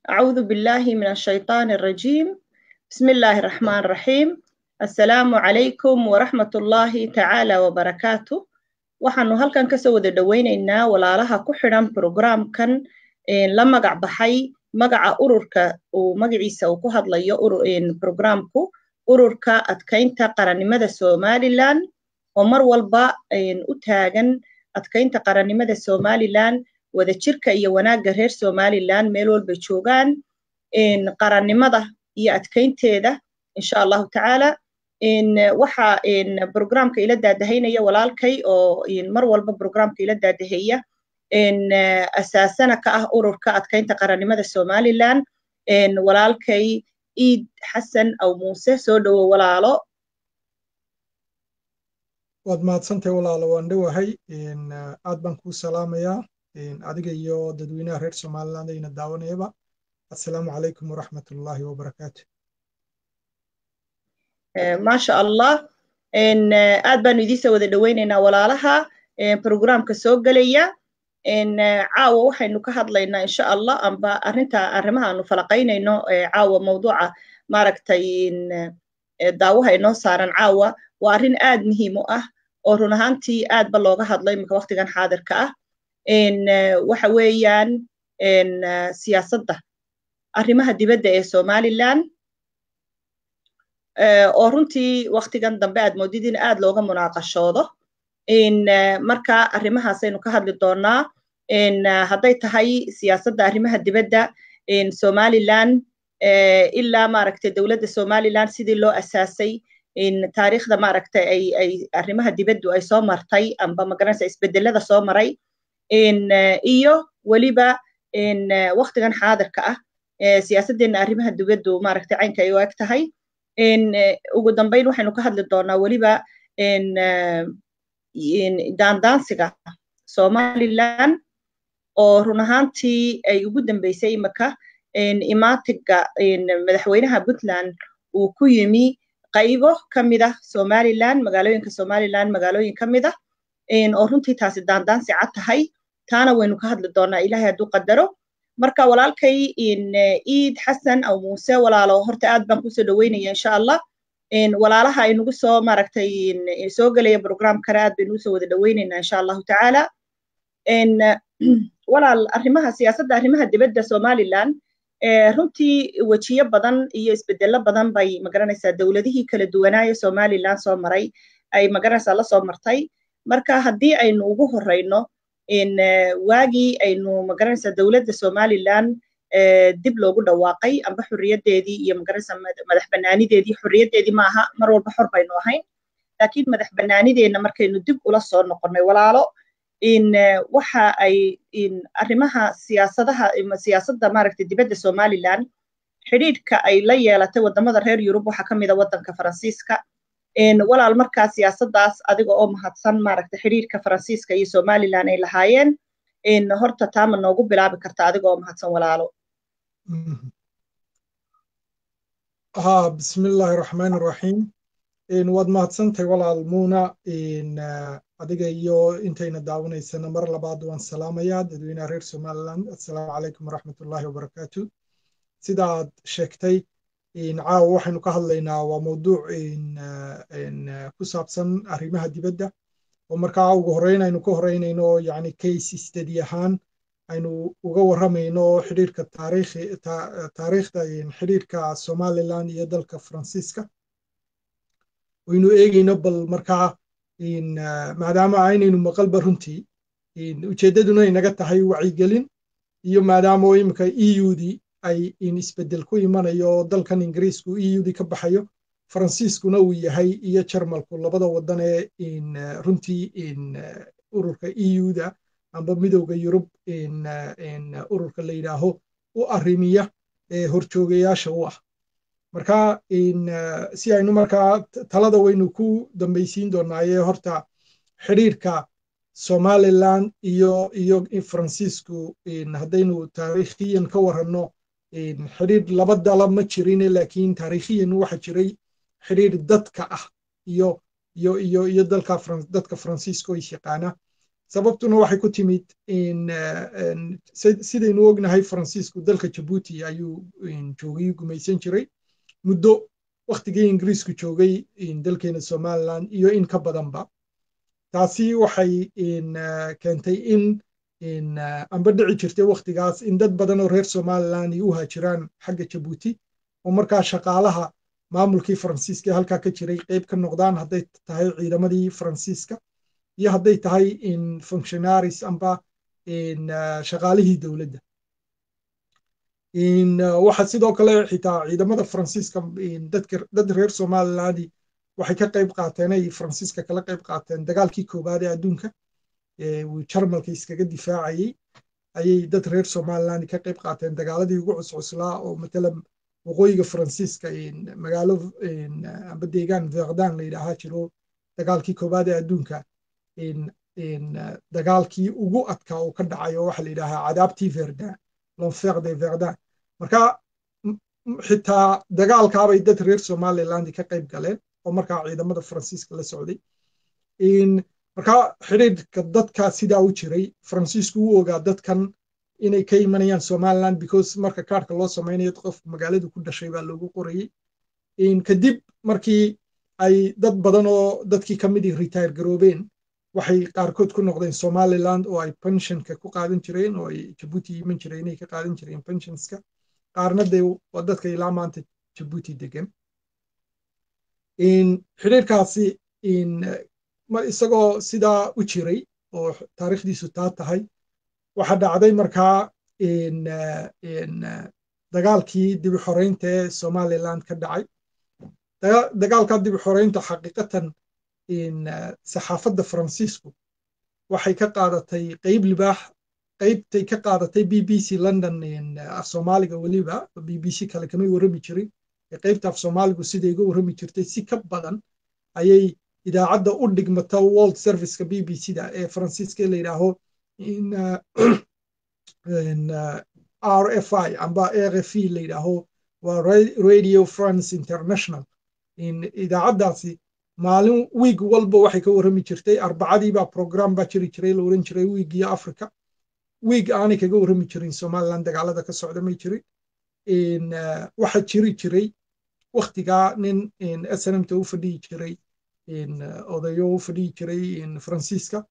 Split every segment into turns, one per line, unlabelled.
أعوذ بالله من الشيطان الرجيم بسم الله الرحمن الرحيم السلام عليكم ورحمة الله تعالى وبركاته waxaanu halkan kasoo wada dhoweyneynaa walaalaha ku xidhan programkan la magac baxay magaca ururka uu magaciisa uu ku hadlayo programku ururka adkaynta qarannimada somalilan oo mar walba u taagan adkaynta qarannimada somalilan wadajirka iyo wanaagga reer somalilan meel walba joogaan qarannimada iyo adkaynteeda insha allahu tacaala waxa programka ila daadahaynaya walaalkay oo mar walba programka ila daadaheeya asaasana ka ah ururka adkaynta qarannimada somalilan walaalkay iid xasan aw muuse soo dhowo walaalo
waad mahadsantahay walaalo waan dhowahay aad baan kuu salaamayaa adiga iyo dadweynaha reer somaliland ayna daawanayaba assalaamu calaykum waraxmat ullaahi wabarakaatu
maasha allah aad baanu idiinsoo wada dhoweyneynaa walaalaha programka soo gelaya caawa waxaynu ka hadlaynaa insha allah amba arrinta arrimaha aanu falaqaynayno caawa mawduuca maaragtay daawaha inoo saaran caawa waa arrin aad muhiim u ah oo run ahaantii aad ba looga hadlo iminka waqtigan xaadirka ah waxa weeyaan siyaasadda arrimaha dibadda ee somalilan oo runtii waqtigan dambe aad moodid in aad looga munaaqashoodo marka arrimahaasaynu ka hadli doonaa hadday tahay siyaasadda arrimaha dibadda somalilan ilaa maaragtay dowladda somalilan sidii loo asaasay taariikhda maaragtay ay ay arrimaha dibaddu ay soo martay amba magaranaysa isbedelada soo maray iyo weliba waqtigan xaadirka ah siyaasaddeena arrimaha dibaddu maaragtay caynka ay u eg tahay ugu dambayn waxaynu ka hadli doonaa weliba daandaansiga somalilan oo run ahaantii ay ugu dambeysay imika imaatiga madaxweynaha puntland uu ku yimi qaybo ka mid ah somalilan magaalooyinka somalilan magaalooyin ka mid ah oo runtii taasi daandaansi cad tahay taana waynu ka hadli doonaa ilahay hadduu qadaro marka walaalkay iid xasan aw muuse walaalo horta aad baan kusoo dhoweynaya insha allah walaalaha aynugu soo maaragtay soo gelaya programkana aad baynu usoo wada dhoweyneynaa insha allahu tacaala walaal arrimaha siyaasadda arrimaha dibadda somalilan runtii wejiyo badan iyo isbedelo badan bay magaranaysaa dowladihii kala duwanaaye somalilan soo maray ay magaranaysaa lasoo martay marka haddii aynu ugu horeyno waagii aynu magaranaysaa dowladda somalilan dib loogu dhawaaqay amba xorriyaddeedii iyo magaranaysaa madax bannaanideedii xorriyaddeedii maaha mar walba xor baynu ahayn laakiin madax bannaanideenna markaynu dib ula soo noqonnay walaalo waxa ay arrimaha siyaasadaha siyaasadda maaragtay dibadda somalilan xidhiidhka ay la yeelatay waddamada reer yurub waxaa ka mid a waddanka faransiiska walaal markaa siyaasaddaas adiga oo mahadsan maaragtay xidhiidhka faransiiska iyo somalilan ay lahaayeen horta taama noogu bilaabi karta adiga oo mahadsan walaalo
ha bismi illaahi raxmaani raxiim waad mahadsantahay walaal muuna adiga iyo intayna daawanaysana mar labaad waan salaamayaa dadweynaha reer somaliland assalaamu calaykum waraxmatullaahi wabarakaatu sidaad sheegtay caawa waxaynu ka hadlaynaa waa mawduuc ku saabsan arrimaha dibadda oo markaa ugu horreyn aynu ka horeynayno yani case study ahaan aynu uga warramayno xidhiirka taariikhda xidhiirka somaliland iyo dalka faransiiska waynu eegayno bal markaa maadaama aynaynu maqalba runtii ujeeddaduna inaga tahay wacyigelin iyo maadaama imika eudii ay isbeddel ku imanayo dalkan ingiriisku eudii ka baxayo faransiiskuna uu yahay iyo jarmalku labada waddan ee runtii ururka euda amba midowda yurub ururka la yidhaaho u arrimiya ee horjoogayaasha u ah marka si aynu markaa talada waynu ku dambaysiin doonaaye horta xidhiirka somaliland iyo iyo faransiisku haddaynu taariikhiyan ka waranno xidhiir laba dala ma jirine laakiin taariikhiyan waxa jiray xidhiir dadka ah iyo iyo iyo iyo dalka dadka faransiiska oo is yaqaana sababtuna waxay ku timid sidaynu ognahay faransiisku dalka jabuuti ayuu joogay gumaysan jiray muddo waktigii ingiriisku joogay dalkeena somaliland iyo in ka badanba taasi waxay keentay in amba dhici jirtay waktigaas in dad badan oo reer somaliland ay u haajiraan xagga jabuuti oo markaa shaqaalaha maamulkii faransiiska ee halkaa ka jiray qayb ka noqdaan hadday tahay ciidamadii faransiiska iyo hadday tahay functionaries amba shaqaalihii dowladda waxa sidoo kale xitaa ciidamada faransiiska dad reer somalilandi waxay ka qayb qaateen ay faransiiska kala qayb qaateen dagaalkii koowaad ee adduunka uu jarmalka iskaga difaacayey ayay dad reer somaliland ka qayb qaateen dagaaladii ugu cuscuslaa oo matalan waqooyiga faransiiska magaalo amba deegaan verdan la yidhaahaa jiro dagaalkii koowaad ee adduunka dagaalkii ugu adkaa oo ka dhacay oo waxa la yidhaahaa cadaabtii verdun l'enfer de verdun marka xitaa dagaalkaabay dad reer somaliland ka qayb galeen oo markaa ciidamada faransiiska la socday marka xidhiidhka dadka sidaa u jiray faransiisku u ogaa dadkan inay ka imanayaan somaliland because marka kaarhka loo samaynayo qofku magaaladu ku dhashay baa loogu qorayey kadib markii ay dad badan oo dadkii ka midii retire garoobeen waxay qaarkood ku noqdeen somaliland oo ay pensionka ku qaadan jireen oo ay jabuuti iman jireen inay ka qaadan jireen pensionska qaarna dee waa dadka ilaa maanta jabuuti degan xidhiirkaasi isagoo sidaa u jiray oo taariikhdiisu taa tahay waxaa dhacday markaa dagaalkii dibi xoreynta ee somaliland ka dhacay dagaalkaa dibi xoreynta xaqiiqatan saxaafadda faransiisku waxay ka qaadatay qeyb libaax qeybtay ka qaadatay b b c london af soomaaliga weliba b b c kale kamay warrami jirin qeybta af soomaaligu siday uga warrami jirtay si ka badan ayay idaacadda u dhigmata world serviceka b b c da ee faransiiska la yidhaaho r f i amba r f e la yidhaaho waa radio france international idaacaddaasi maalin wiig walba waxay ka warrami jirtay arbacadiibaa program baa jiri jiray la oran jiray wiigiyo africa wiig aanay kaga warrami jirin somaliland dagaalada ka socda may jirin waxa jiri jiray waktigaa nin snmta u fadhiyi jiray odayo u fadhiyi jiray faransiiska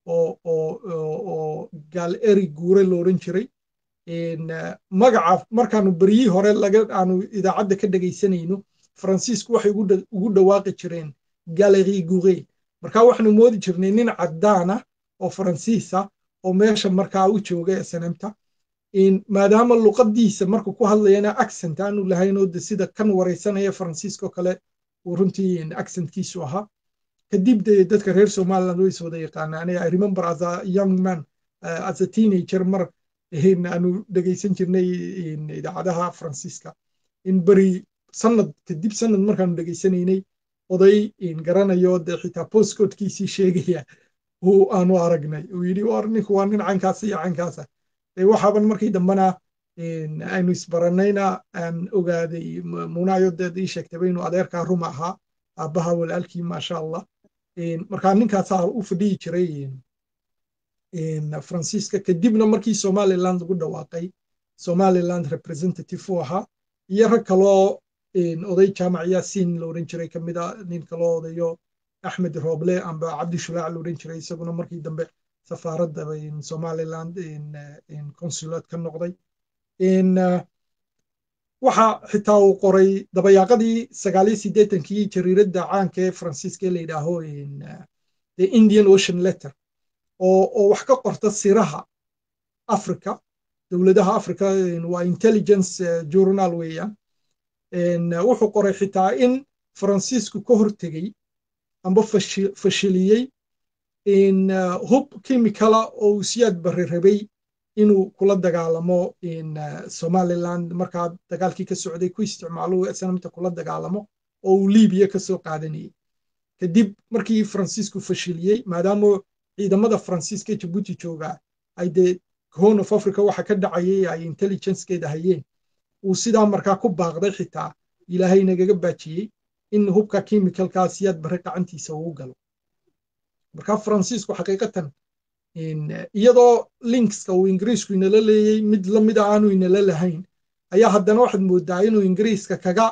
oo gaal eri guure la oran jiray magaca markaanu beryihii hore aanu idaacadda ka dhegaysanayno faransiisku waxay ugu dhawaaqi jireen galerie goure marka waxaanu moodi jirnay nin caddaana oo faransiisa oo meesha markaa u jooga snmta maadaama luqadiisa markuu ku hadlayana accent aanu lahaynoo de sida kan waraysanaya faransiiska oo kale uu runtii accentkiisu ahaa kadib de dadka reer somaliland way iswada yaqaanaane i remember as a young man uh, as a teenager mar aanu dhegaysan jirnay idaacadaha faransiiska in beri sanad kadib sanad markaanu dhegaysanaynay oday garanayo de xitaa postcodekiisii sheegaya uu aanu aragnay uu yidhi war ninku waa nin caynkaasa iyo caynkaasa de waxaaban markii dambena aynu isbaranayna aan ogaaday munaayo deed ii sheegtayba inuu adeerkaa ruma ahaa aabbaha walaalkii maasha allah markaa ninkaasaa u fadhiyi jiray faransiiska kadibna markii somaliland lagu dhawaaqay somaliland representative u ahaa iyo rag kaloo oday jaamac yaasiin la oran jiray kamid a nin kaloo odayo axmed rooble amba cabdi shulaac la oran jiray isaguna markii dambe safaaradda somaliland consulate ka noqday waxa xitaa uu qoray dabayaaqadii sagaaliyo siddeetankii jariiradda caanka ee faransiiska ee la yidhaaho the indian ocean letter oo wax ka qorta siraha africa dowladaha africa waa intelligence journal weeyaan wuxuu qoray xitaa in faransiisku ka hortegey amba fashiliyey hub kimikala oo uu siyaad barre rabay inuu kula dagaalamo somaliland markaa dagaalkii ka socday ku isticmaalo snamta kula dagaalamo oo uu libiya ka soo qaadanayey kadib markii faransiisku fashiliyey maadaama ciidamada faransiiska ee jabuuti joogaa ay dee horn of africa waxa ka dhacayay ay intelligencekeeda hayeen uu sidaa markaa ku baaqday xitaa ilaahay nagaga baajiyey in hubka chemicalkaa siyaad barre gacantiisa uu galo marka faransiisku xaqiiqatan iyadoo linkska uu ingiriisku inala leeyey mid lamida aanu inala lahayn ayaa haddana waxaad moodaa inuu ingiriiska kaga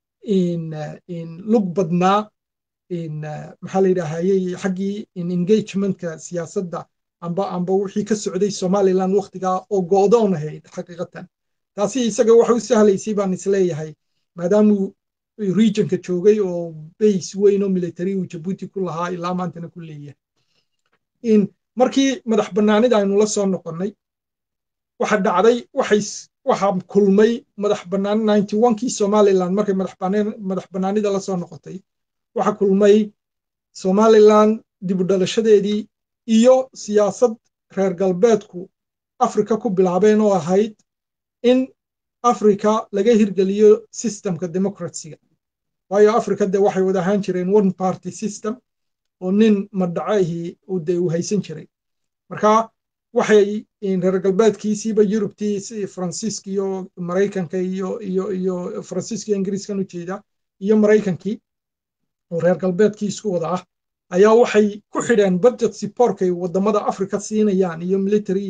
lug badnaa maxaa la yidhaahayey xaggii engagementka siyaasadda amba amba wixii ka socday somaliland waktigaa oo go'doon ahayd xaqiiqatan taasi isaga waxa u sahlaysay baan isleeyahay maadaamuu regionka joogay oo base weyn oo military uu jabuuti ku lahaa ilaa maantana ku leeyahay markii madax bannaanida aynu la soo noqonnay waxa dhacday waxay waxa kulmay madax bannaan ninety onkii somaliland markay madax bannaanida la soo noqotay waxa kulmay somaliland dib u dhalashadeedii iyo siyaasad reer galbeedku afrika ku bilaabeen oo ahayd in afrika laga hirgeliyo systemka democracyga waayo afrika de waxay wada ahaan jireen one party system oo nin madhacahii de uu haysan jiray marka waxay reer galbeedkiisiiba yurubtii faransiiska iyo maraykanka iyo iyo iyo faransiiska iyo ingiriiskan ujeeda iyo maraykankii oo reer galbeedkii isku wada ah ayaa waxay ku xidheen budget supportkay wadamada africa siinayaan iyo military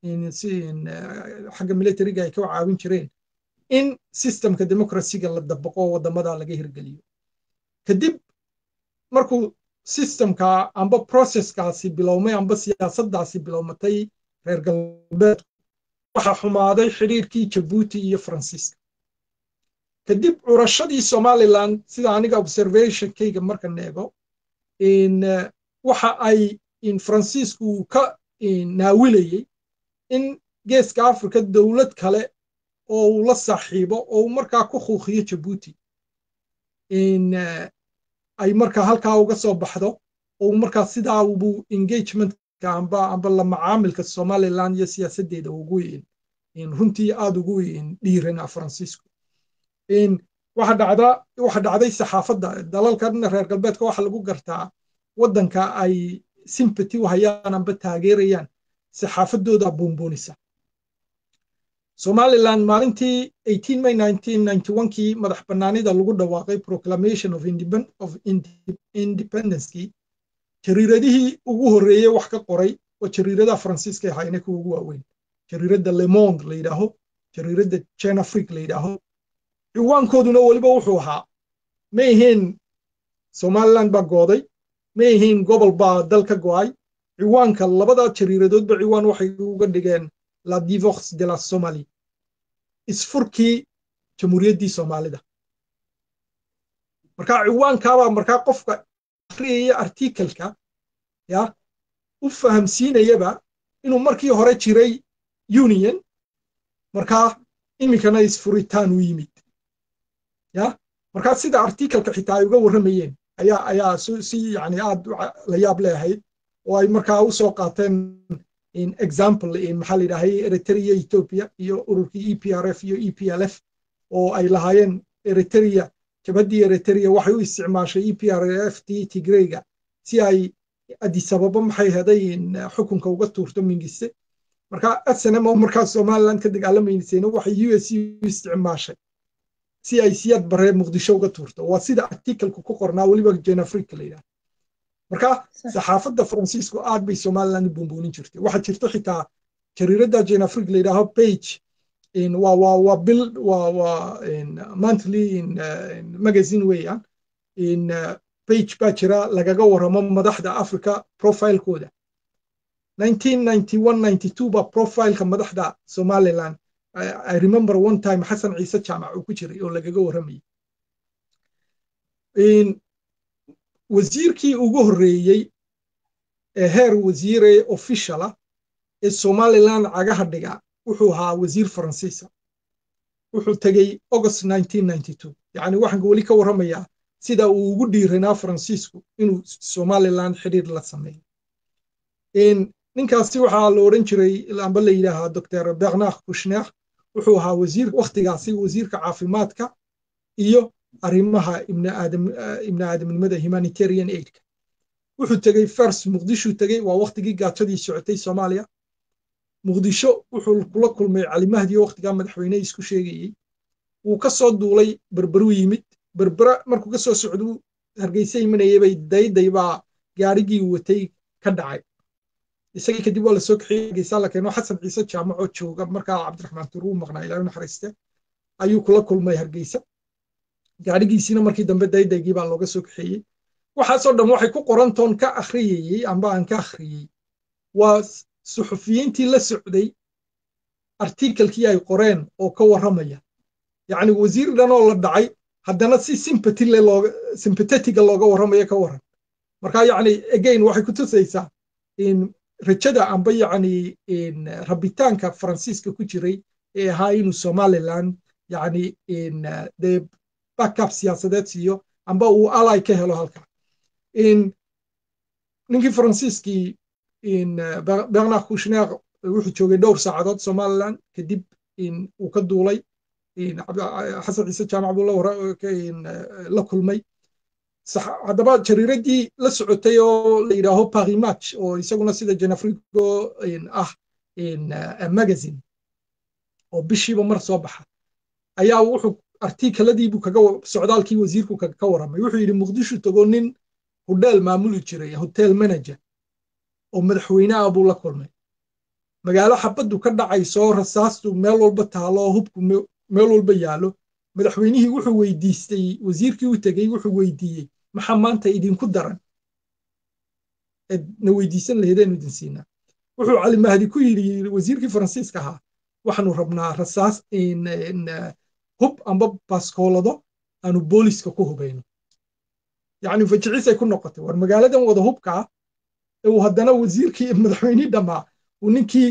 xagga militariga ay ka caawin jireen in systemka democracyga la dabaqo wadamada laga hirgeliyo kadib markuu systemka amba processkaasi bilowmay amba siyaasaddaasi bilowmatay reer galbeedku waxaa xumaaday xidhiirkii jabuuti iyo faransiiska kadib curashadii somaliland sida aniga observationkayga markan eego waxa ay faransiisku ka naawilayey in geeska africa dowlad kale oo uu la saaxiibo oo uu markaa ku khuuqiyo jabuuti ay markaa halkaa uga soo baxdo oo markaa sidaa ubu engagementka amba amba la macaamilka somaliland iyo siyaasaddeeda ugu runtii aad ugu dhiirana faransiisku waxa dhacda waxa dhacday saxaafadda dalalkan reer galbeedka waxa lagu gartaa waddanka ay sympathy u hayaan amba taageerayaan saxaafaddooda buunbuunisa somaliland maalintii 18 may 1991kii madax bannaanida lagu dhawaaqay proclamation of, of independencekii jariiradihii ugu horreeyey wax ka qoray oo jariiradaha faransiiska ahayna kuwa ugu waaweyn jariiradda lemond la yidhaaho jariiradda chenafric la yidhaaho ciwaankooduna weliba wuxuu ahaa ma ahayn somaliland baa gooday ma ahayn gobol baa dal ka go'ay ciwaanka labada jariiradoodba ciwaan waxay uga dhigeen la divorce de la somalie isfurkii jamhuuriyaddii soomaalida marka ciwaankaabaa markaa qofka akhriyaya artikelka ya u fahamsiinayaba inuu markii hore jiray union markaa iminkana isfuritaan u yimid ya markaa sida artikelka xitaa ay uga warramayeen ayaa ayaa si yani aad la yaab leeahayd oo ay markaa u soo qaateen example maxaa la yidhahay eritrea ethiopia iyo ururkii e p r f iyo e p l f oo ay lahaayeen eritrea jabaddii eritrea waxay u isticmaashay e p r f t tigreyga si ay adisababa maxay heday xukunka uga tuurto mingiste marka snm oo markaa somaliland ka dagaalamaysayna waxay u s u isticmaashay si ay siyad baree muqdisho uga tuurto waa sida artikelku ku qornaa weliba jenafrika la yidhaha marka saxaafadda faransiisku aad bay somaliland u buunbuunin jirtay waxaa jirto xitaa jariiradda jenafrik la yidhaaho page waa waa waa bil waa waa monthly magazine weeyaan page baa jira lagaga warramo madaxda africa profilekooda 1991 baa profileka madaxda somaliland i remember one time xasan ciise jaamac uu ku jiray oo lagaga warramayay wasiirkii ugu horreeyey ee heer wasiire officiala ee somaliland cagaha dhiga wuxuu ahaa wasiir faransiisa wuxuu tegey august yacni waxaan weli ka warramayaa sida uu ugu dhiiranaa faransiisku inuu somaliland xidhiir la sameeyo ninkaasi waxaa la odhan jiray amba la yidhaahaa dr bernard kushner wuxuu ahaa wasiir wakhtigaasi wasiirka caafimaadka iyo arrimaha ibni aadamnimada humanitarian aidka wuxuu tegey fars muqdishuu tegey waa wakhtigii gaajadii socotay soomaaliya muqdisho wuxuu kula kulmay calimahdiyo wakhtigaa madaxweyne isku sheegayey wuu ka soo duulay berberuu yimid berbera markuu ka soo socduu hargeysa imanayay bay dayday baa gaarigii watay ka dhacay isagii kadib waa lasoo kaxiyey hargeysa la keeno xasan ciise jaamacoo jooga markaa cabdiraxmaan tuur uu maqnaa ilaahay naxariiste ayuu kula kulmay hargeysa gaadhigiisiina markii dambe daydaygii baa looga soo kaxeeyey waxaasoo dhan waxay ku qorantoon ka akhriyayey amba aan ka akhriyey waa suxufiyiintii la socday artikelkii ay qoreen oo ka warramaya yacni wasiir dhan oo la dhacay haddana si sympathy le looga sympathetiga looga warramayo ka warran marka yacni again waxay ku tusaysaa in rajada amba yacni in rabitaanka faransiiska ku jiray ee ahaa inuu somaliland yacni in dee backup siyaasadeed siiyo amba uu ally ka helo halka in ninkii faransiiskii in bernard kouchner wuxuu joogay dhowr saacadood somaliland kadib in uu ka duulay xasan ciise jaamac buu la kulmay haddaba jariiradii la socotay oo la yidhaaho paris match oo isaguna sida janafrigo ah magazine oo bishiiba mar soo baxa ayaa wuxuu artikeladiibuu kaga socdaalkii wasiirku ka warramay wuxuu yidhi muqdisho tago nin hudheel maamuli jiray hotel manager oo madaxweyne ah buu la kulmay magaalo xabaddu ka dhacayso rasaastu meel walba taalo hubku meel walba yaalo madaxweynihii wuxuu weydiistay wasiirkii u tegey wuxuu weydiiyey maxaa maanta idinku daran na weydiisan laheedeenu idin siinaa wuxuu cali mahdi ku yidhi wasiirkii faransiiska ahaa waxaanu rabnaa rasaas hub amba baskoolado aanu booliska ku hubayno yacni fajiciisay ku noqotay war magaaladan wada hubkaa uu haddana wasiirkii madaxweynihii dhammaa uu ninkii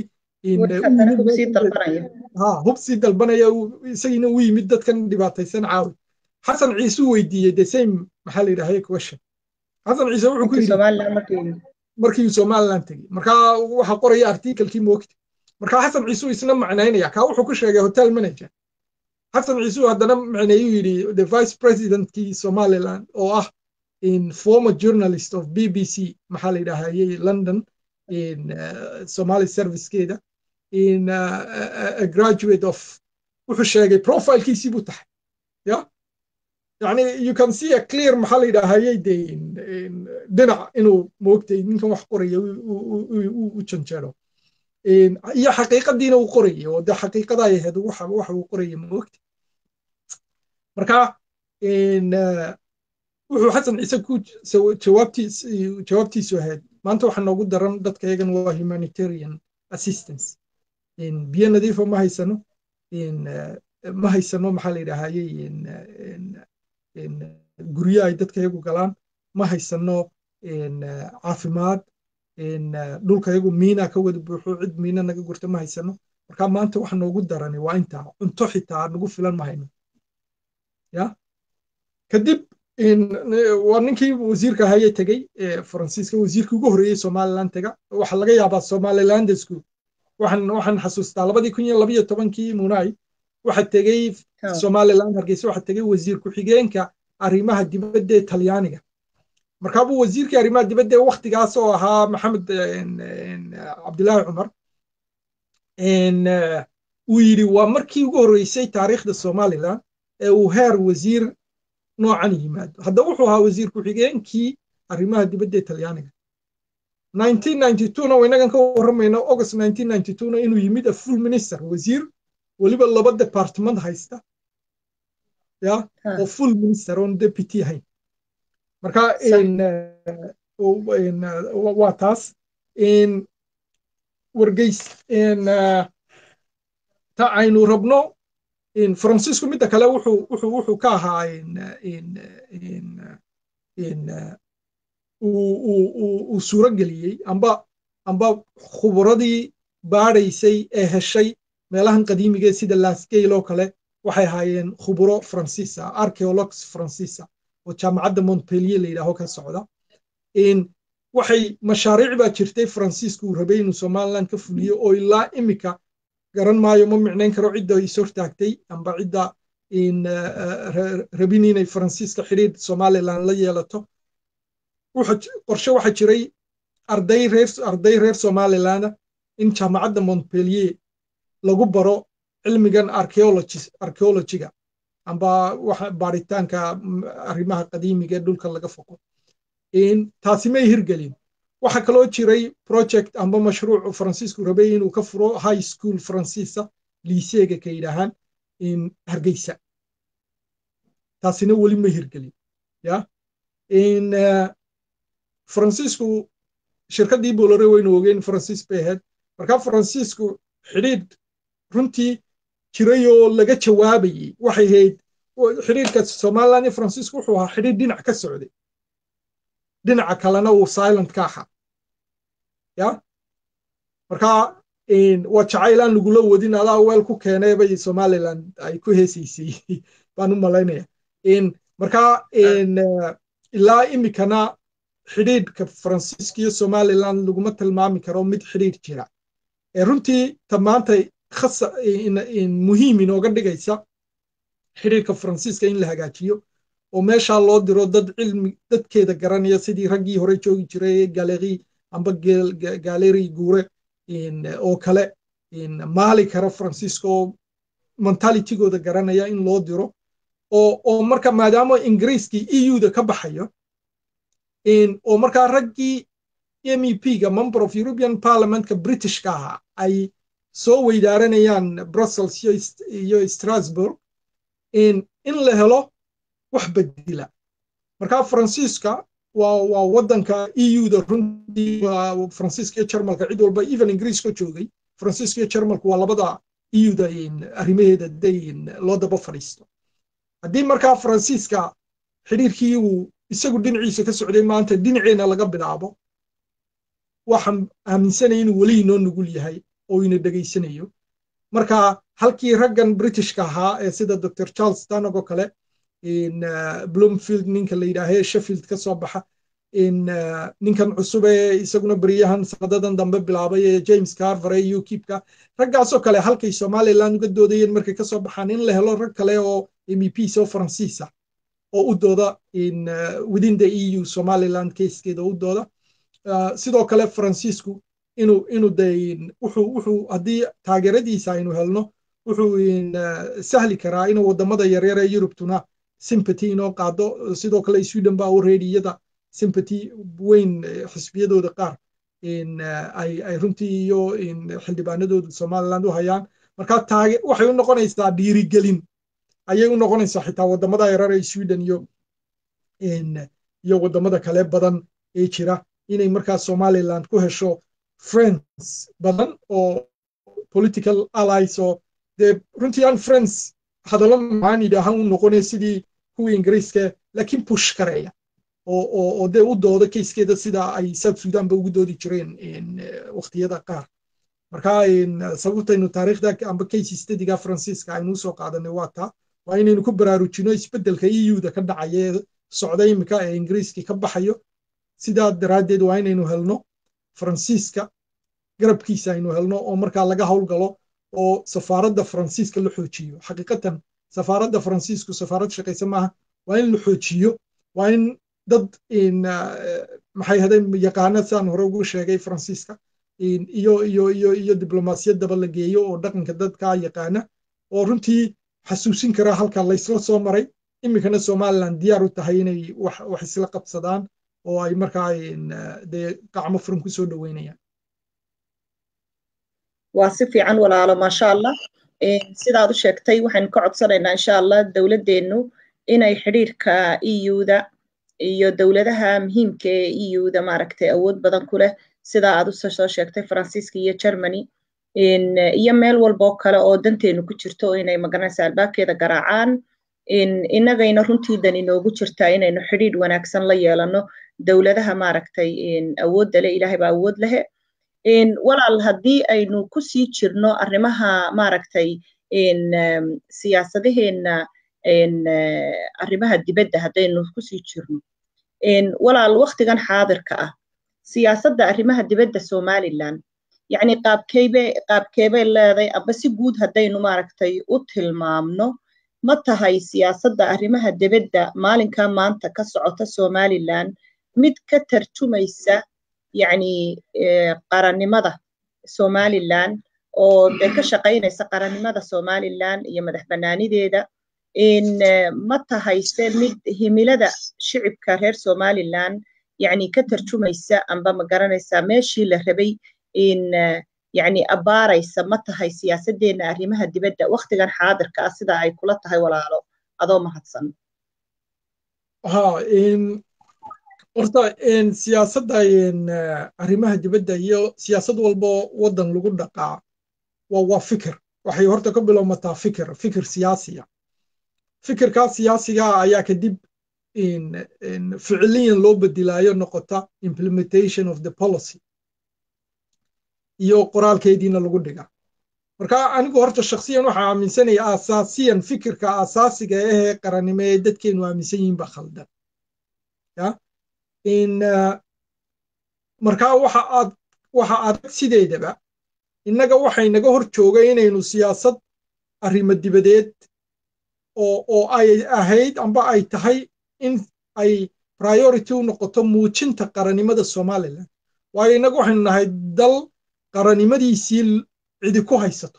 hub sii dalbanaya isagiina u yimid dadkan dhibaataysan caawi xasan ciise u weydiiyey the same maxaa la yidhahaya question xasan ciise wuxuu ku yidhi markii somaliland tegey markaa waxa qoraya artikelkii moogta markaa xasan ciise isna macnaynaya kaa wuxuu ku sheegay hotel manager xasan ciise haddana macneeyuu yidhi the vice presidentkii somaliland oo ah in former journalist of bbc maxaa la yidhahayay london in uh, somali servicekeeda in uh, a graduate of wuxuu sheegay profilekiisii buu tahay ya yani you can see a clear maxaa la yidhaahayay de dhinac inuu moogtay ninkan wax qoraya u janjeero iyo xaqiiqadiina uu qorayay oo de xaqiiqada ay ahayd waxa uu qorayay moogta marka wuxuu xasan ciise ku jawaabtiisu ahayd maanta waxaa noogu daran dadka yagan waa humanitarian assistance biyo nadiifa ma haysano ma haysano maxaa la yidhaahayey guryo ay dadka yagu galaan ma haysano caafimaad dhulka yagu miina ka wada buuxo cid miina naga gurta ma haysano marka maanta waxa noogu darani waa intaa cunto xitaa nagu filan ma hayno ya kadib waa ninkii wasiirka haye tegey faransiiska wasiirkii ugu horreeyey somaliland tega waxa laga yaabaa somalilandesku waxaan waxaan xasuustaa labadii kun iyo labayo tobankii munai waxa tegey somaliland hargeysa waxa tegey wasiir ku-xigeenka arrimaha dibadda ee talyaaniga markaabuu wasiirkii arrimaha dibadda ee waktigaas oo ahaa maxamed cabdilaahi cumar uu yidhi waa markii ugu horreysay taariikhda somaliland ee uu heer wasiir noocan yimaado hadda wuxuu ahaa wasiir ku-xigeenkii arrimaha dibadda ee talyaaniga na inagan ka warramayno august na inuu yimid a full minister wasiir weliba laba department haysta ya oo full minister oon deputy ahayn marka waa taas wargeys ta aynu rabno faransiisku midda kale wuxuu ka ahaa uu suuro geliyey amba amba khuburadii baadhaysay ee heshay meelahan qadiimiga sida lasgale oo kale waxay ahaayeen khuburo faransiisa archeologs faransiisa oo jaamacadda montpellier la yidhaaho ka socda waxay mashaariic baa jirtay faransiisku uu rabay inuu somaliland ka fuliyo oo ilaa imika garan maayo ma micnayn karo cidda is hortaagtay amba cidda rabin inay faransiiska xidhiir somaliland la yeelato qorshe waxa jiray arday reer arday reer somaliland in jaamacadda montpellier lagu baro cilmigan archeologiga amba waxa baaritaanka arrimaha qadiimiga ee dhulka laga foqo taasi may hirgelin waxaa kaloo jiray project amba mashruuc faransiisku rabay inuu ka furo high school faransiisa liiseega ka yidhaahaan in hargeysa taasina weli ma hirgelin ya in faransiisku shirkaddii boolore waynu ogeen faransiis bay ahayd marka faransiisku xidhiidh runtii jiray oo laga jawaabayey waxay ahayd xidhiidhka somaliland iyo faransiisku wuxuu ahaa xidhiidh dhinac ka socday dhinaca kalena uu silent ka ahaa ya marka waa jacayl aan lagula wadin adaa weel ku keenay bay somaliland ay ku heesaysay baan u malaynaya marka ilaa imikana xidhiidhka faransiiska iyo somaliland laguma tilmaami karo mid xidhiidh jira runtii ta maanta muhiim inooga dhigaysa xidhiidhka faransiiska in la hagaajiyo oo meeshaa loo diro dad cilmi dadkeeda garanaya sidii raggii hore joogi jiray galeri amba galeri guure oo kale maali kara faransiiska oo mentalitigooda garanaya in loo diro oo marka maadaama ingiriiskii eu-da ka baxayo oo markaa raggii mep-ga member of european parliamentka britishka ahaa ay soo weydaaranayaan brussels iyo strasburg in la helo wax bedila marka faransiiska waa waddanka eu-da runtii faransiiska iyo jarmalka cid walba even ingiriiska joogay faransiiska iyo jarmalku waa labada eu-da arrimaheeda day loo daba fadhiisto haddii markaa faransiiska xidhiirkii uu isagu dhinaciisa ka socday maanta dhinaceenna laga bilaabo waxaan aaminsanaya inuu weli inoo nugul yahay oo ina dhegaysanayo marka halkii raggan britishka ahaa ee sida dr charles stanog oo kale bloomfield ninka la yidhaahee sheffield ka soo baxa ninkan cusub ee isaguna beryahan sanadadan dambe bilaabay ee james carver ee ukipka raggaasoo kale halkay somaliland uga doodayeen markay kasoo baxaan in la helo rag kale oo meps oo faransiisa oo u dooda within the eu somaliland keeskeeda u dooda sidoo kale faransiisku inuu inuu de wuxuu wuxuu haddii taageeradiisa aynu helno wuxuu sahli karaa inuu wadamada yaryar ee yurubtuna sympathy inoo qaado sidoo kale sweden baa already iyada sympathy weyn xisbiyadooda qaar ay runtii iyo xildhibaanadooda somaliland u hayaan marka taage waxay u noqonaysaa dhiirigelin ayay u noqonaysaa xitaa wadamada yarar ee sweden iyo iyo wadamada kale badan ee jira inay markaa somaliland ku hesho friends badan oo political allies oo dee runtii aan friends hadallo maxaan yidhaahan u noqonaya sidii kuwii ingiriiska laakiin push kareeya oo dee u dooda keyskeeda sida ay south sudan ba ugu doodi jireen waqtiyada qaar marka sababtaynu taariikhda amba case studyga faransiiska aynu usoo qaadanay waa taa waa inaynu ku baraarujino isbeddelka eu-da ka dhacaya ee socda imika ee ingiriiskii ka baxayo sidaa daraaddeed waa inaynu helno faransiiska garabkiisa aynu helno oo markaa laga howlgalo oo safaaradda faransiiska la xoojiyo xaqiiqatan safaaradda faransiisku safaarad shaqaysa maaha waa in la xoojiyo waa in dad maxay hadeen yaqaana saan hore ugu sheegay faransiiska iyo iyo iyo iyo diblomaasiyaddaba la geeyo oo dhaqanka dadkaa yaqaana oo runtii xasuusin kara halka laysla soo maray iminkana somaliland diyaar u tahay inay wax isla qabsadaan oo ay markaa dee qacmo furan ku soo dhoweynayaan
waa si fiican walaalo maasha allah sidaad u sheegtay waxaynu ka codsanaynaa insha allah dowladdeennu inay xidhiirka eu-da iyo dowladaha muhiimka ee eu-da maaragtay awood badan ku leh sidaa aad usoo sheegtay faransiiska iyo germany iyo meel walboo kale oo danteenu ku jirto inay magaranaysa albaabkeeda garaacaan innagayna runtii dan inoogu jirtaa inaynu xidhiidh wanaagsan la yeelano dowladaha maaragtay awoodda le ilaahay baa awood lehe walaal haddii aynu ku sii jirno arrimaha maaragtay siyaasadaheenna arrimaha dibadda haddaynu kusii jirno walaal waktigan xaadirka ah siyaasadda arrimaha dibadda somaliland yacni qaabkeybay qaabkeebay leeday aba si guud haddaynu maaragtay u tilmaamno ma tahay siyaasadda arrimaha dibadda maalinka maanta ka socota somaliland mid ka tarjumaysa yacni qarannimada somaliland oo dee ka shaqaynaysa qarannimada somaliland iyo madax bannaanideeda ma tahayse mid himilada shicibka reer somaliland yani ka tarjumaysa amba ma garanaysaa meeshii la rabay in yani abbaaraysa ma tahay siyaasadeenna arrimaha dibadda waktigan xaadirka ah sida ay kula tahay walaalo adoo mahadsan
ha horta siyaasadda arrimaha dibadda iyo siyaasad walbo waddan lagu dhaqaa waa waa fikir waxay horta ka bilowmataa fikir fikir siyaasiya fikirkaa siyaasiga ayaa kadib ficiliyan loo bedilaayo noqota implementation of the policy iyo qoraalkeediina lagu dhiga marka anigu horta shakhsiyan waxaa aaminsanaya asaasiyan fikirka asaasiga ahee qarannimo ee dadkeenu aaminsan yihiin ba khaldan ya marka waxa aad waxa adag sideedaba innaga waxay naga hor joogay inaynu siyaasad arrimo dibadeed oo oo ay ahayd amba ay tahay in ay priority u noqoto muujinta qarannimada somalilan waayo innaga waxaynu nahay dal qarannimadiisii cidi ku haysato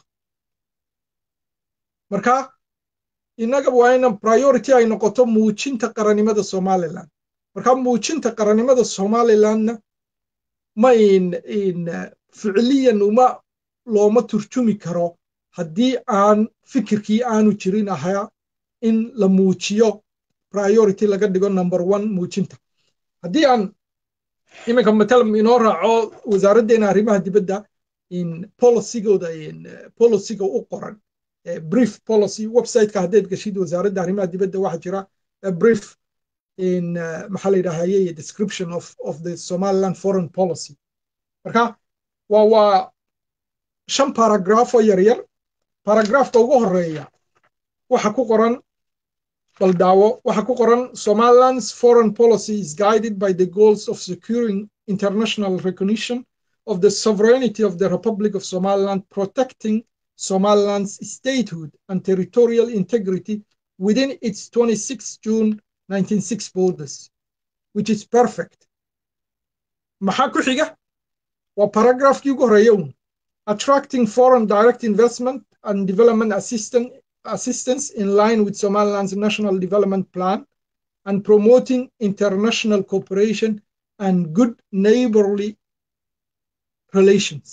marka innaga waa ina priority ay noqoto muujinta qarannimada somalilan marka muujinta qarannimada somalilanna ma in in ficiliyan uma looma turjumi karo haddii aan fikirkii aanu jirin ahaa in la muujiyo priority laga dhigo number one muujinta haddii aan iminka matalam inoo raaco wasaaraddeena arrimaha dibadda in policygooda policyga u qoran brief policy websiteka haddayd gashid wasaaradda arrimaha dibadda waxaa jira brief in maxaa la yidhahaye description of of the somaliland foreign policy marka waa waa shan paragraph oo yaryar paragraphka ugu horeeya waxa ku qoran baldaawo waxa ku qoran somaliland's foreign policy is guided by the goals of securing international recognition of the sovereignty of the republic of somaliland protecting somaliland's statehood and territorial integrity within its 26 june 1906 borders which is perfect maxaa ku xiga waa paragraphkii ugu horeeya un attracting foreign direct investment and development assistance, assistance in line with Somaliland's national development plan and promoting international cooperation and good neighborly relations.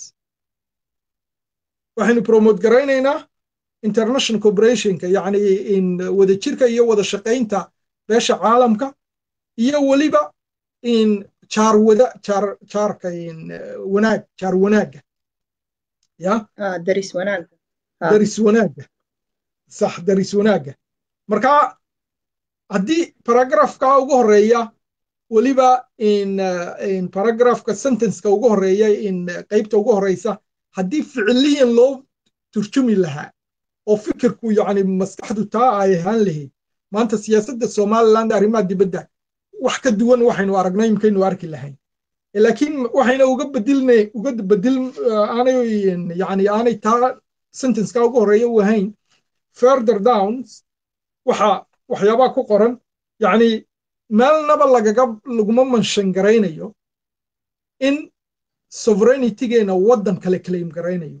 waxaynu promote garaynaynaa international cooperationka yacni in wada jirka iyo wada shaqaynta beesha caalamka iyo weliba in jaar wada jaar jaarka in wanaag jaar wanaagga ya
daris wanaagga
daris wanaagga sax daris wanaagga marka haddii paragrafka ugu horeeya weliba in in paragrafka sentenceka ugu horeeya in qeybta ugu horeysa haddii ficiliyan loo turjumi lahaa oo fikirku yacni maskaxdu taa ay ahaan lahayd maanta siyaasadda somaliland arrimaha dibadda wax ka duwan waxaynu aragnay imkaynu arki lahayn laakiin waxayna uga bedilna uga bedil aanay yani aanay taa sentenceka ugu horeeya u ahayn further downs waxa waxyaabaa ku qoran yacni meelnaba lagaga laguma manshan garaynayo in sovereignitigeena waddan kale claim garaynayo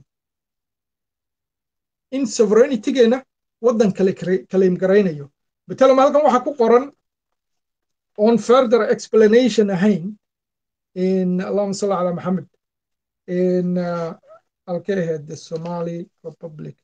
in sovereignitigeena waddan kale claim garaynayo matalam halkan waxaa ku qoran on further explanation ahayn in allahuma salli ala maxamed in halkay ahayd the somali republic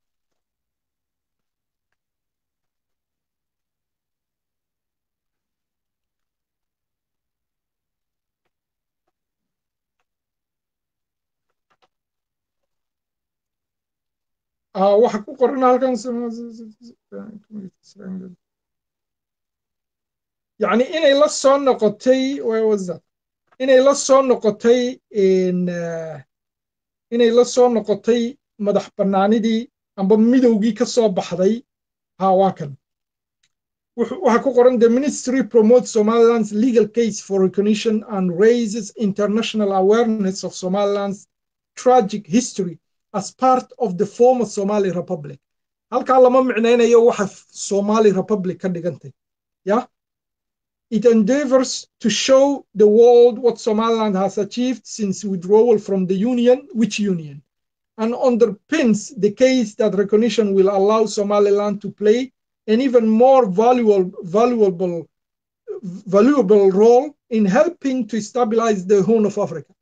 waxa ku qoran halkan yani inay la soo noqotay inay la soo noqotay inay la soo noqotay madax bannaanidii amba midowgii ka soo baxday ha waa kan waxa ku qoran the ministry promotes somaliland's legal case for recognition and raises international awareness of somaliland's tragic history as part of the former Somali Republic. halkaa lama micnaynayo waxa Somali Republic ka dhigantay ya it endeavors to show the world what Somaliland has achieved since withdrawal from the union which union and underpins the case that recognition will allow Somaliland to play an even more valuable valuable valuable role in helping to stabilize the horn of Africa.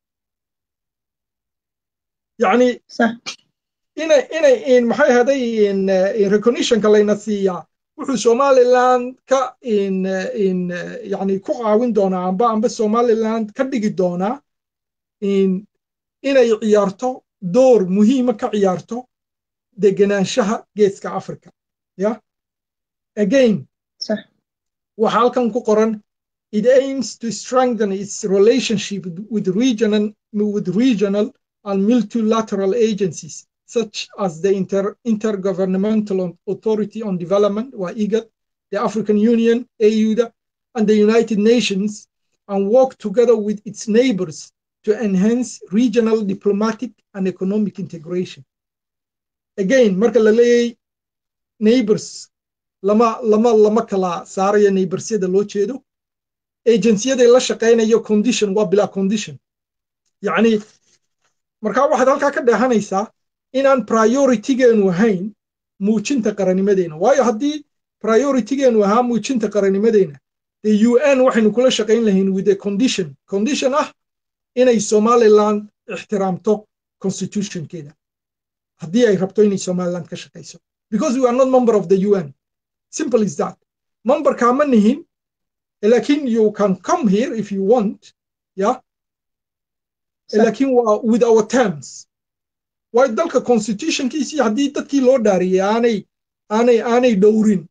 يعني inay inay in maxay haday in in recognitionka layna siiyaa wuxuu somaliland ka in in yani ku caawin doonaa amba amba somaliland ka dhigi doonaa in inay ciyaarto door muhiima ka ciyaarto degenaanshaha geeska africa ya again waxa halkan ku qoran it aims to strengthen its relationship with regional with regional and multilateral agencies such as the Inter Intergovernmental Authority on Development, or IGAD, the African Union, AUDA, and the United Nations, and work together with its neighbors to enhance regional diplomatic and economic integration. Again, marka la leeyahay neighbors lama lama lama kala saarayo neighborsyada loo jeedo agenciyada la shaqaynayo condition waa bilaa condition yacni markaa waxaad halkaa ka dheehanaysaa inaan prioritygeenu ahayn muujinta qarannimadeena waayo haddii prioritygeenu ahaa muujinta qarannimadeena dee u n waxaynu kula shaqayn lahayn with a condition condition ah inay somaliland ixtiraamto constitutionkeeda haddii ay rabto inay somaliland ka shaqayso because we are not member of the un simple is that memberkaa ma nihin lakin you can come here if you want yeah lakin waa with our terms waayo dalka constitutionkiisii haddii dadkii loo dhaariyey aanay aanay aanay dhowrin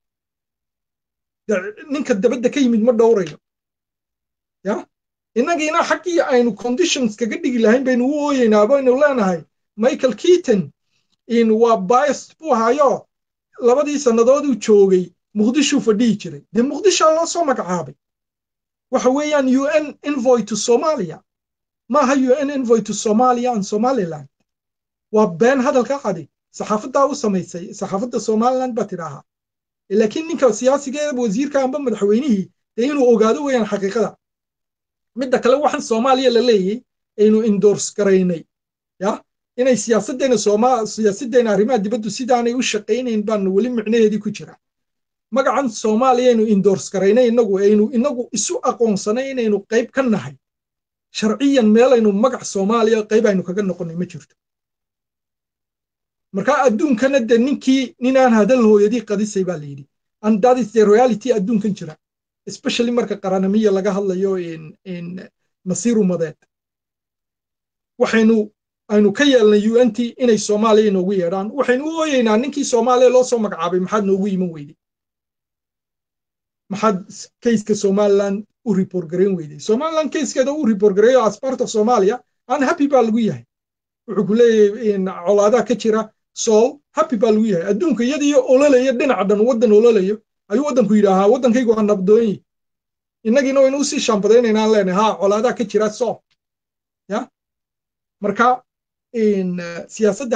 ninka dabadda ka yimid ma dhowrayo ya innagiina xaggii aynu conditions kaga dhigi lahayn baynu u ooyeynaa baynu leenahay michael keaton in waa bias buu ahayo labadii sannadooduu joogay muqdishuu fadhihi jiray dee muqdishaa loo soo magacaabay waxa weeyaan u n envoy to somalia maaha u n envoy to somalia and somaliland waa been hadalka cadi saxaafaddaa u samaysay saxaafadda somaliland baa tidhaahaa laakiin ninka siyaasiga wasiirka amba madaxweynihii dee inuu ogaado weeyaan xaqiiqada midda kale waxaan soomaaliya la leeyay aynu indors garaynay ya inay siyaasaddeena sooma siyaasaddeena arrimaha dibaddu sidaanay u shaqaynayn baanu weli micnaheedii ku jira magacan soomaaliya aynu indors garaynay inagu aynu inagu isu aqoonsanay inaynu qayb ka nahay sharciyan meelaynu magac soomaaliya qayb aynu kaga noqonnay ma jirto marka adduunkana de ninkii ninaan hadal hooyadii qadisay baa layidhi and that is the reality adduunkan jira especially marka qaranamiya laga hadlayo in masiir umadeed waxaynu aynu ka yeelnay u n t inay soomaaliya inoogu yeedhaan waxaynu u ooyeynaa ninkii soomaaliya loo soo magacaabay maxaad noogu iman weyday maxaad kayska somaliland u report garayn weyday somaliland kayskeeda u report gareeyo as part of somalia an happy baa lagu yahay wuxuu ku leeyahay colaadaha ka jira sool happy baa lagu yahay adduunka iyadiyo ololaya dhinaca dhan waddan ololayo ayuu waddanku yidhaahaa waddankaygu waa nabdoonyi innagiina waynu usii shaambadaynaynaan leenahay ha colaadaha ka jira sool ya marka siyaasadda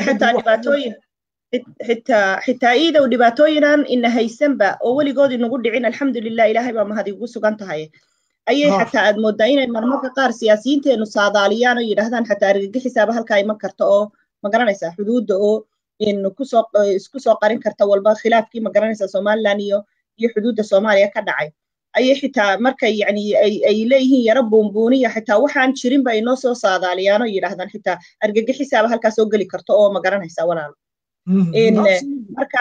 xitaa xitaa iidow dhibaatooyinan ina haysanba oo weligood inagu dhicin alxamdulilah ilaahay baa mahad igu sugan tahay ayay xataa aad moodaa inay marmarka qaar siyaasiyiinteenu saadaaliyaan oo yidhaahdaan xataa argagixisaaba halkaa iman karta oo magaranaysaa xuduudda oo kusoo isku soo qarin karta walba khilaafkii magaranaysaa somaliland iyo iyo xuduudda soomaaliya ka dhacay ayay xitaa markay yani ay leeyihiin yaro buunbuuniya xitaa waxaan jirin ba inoo soo saadaaliyaan oo yidhaahdaan xitaa argagixisaaba halkaa soo geli karta oo magaranaysaa walaalo marka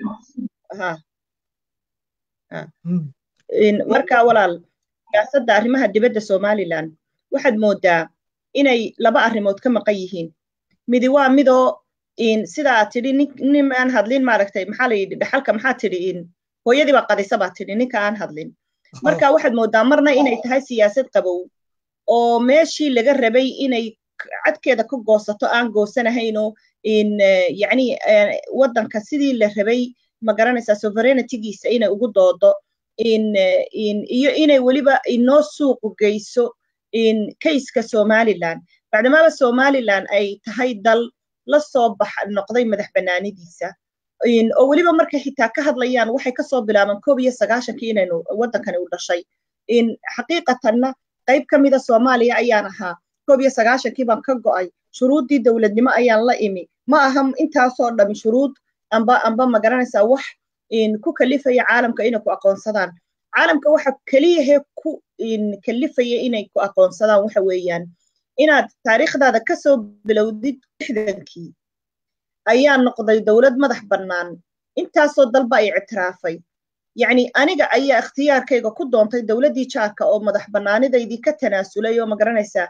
marka walaal siyaasadda arrimaha dibadda somaliland waxaad moodaa inay laba arrimood ka maqan yihiin midi waa midoo sidaa tidhi nin aan hadlin maaragtay maxaa la yidhi dhaxalka maxaa tidhi hooyadiiba qadisa baa tidhi ninka aan hadlin marka waxaad moodaa marna inay tahay siyaasad qabow oo meeshii laga rabay inay cadkeeda ka goosato aan goosanahaynoo yani waddanka sidii la rabay magaranaysaa sovereignitigiisa inay ugu doodo iyo inay weliba inoo suuqu geyso kayska somaliland bacdamaaba somaliland ay tahay dal la soo bax noqday madax bannaanidiisa oo weliba markay xitaa ka hadlayaan waxay kasoo bilaabaan koob iyo sagaashankii inaynu waddankani u dhashay xaqiiqatanna qayb ka mida soomaaliya ayaan ahaa koob iyo sagaashankii baan ka go'ay shuruuddii dowladnimo ayaan la imi ma aha intaasoo dhami shuruud amba amba magaranaysaa wax ku kalifaya caalamka inay ku aqoonsadaan caalamka waxa keliyahee ku kalifaya inay ku aqoonsadaan waxa weeyaan inaad taariikhdaada kasoo bilowdid lixdankii ayaa noqday dowlad madax bannaan intaasoo dalba ay ictiraafay yacni aniga ayaa ikhtiyaarkayga ku doontay dowladdii jaarka oo madax bannaanidaydii ka tanaasulay oo magaranaysaa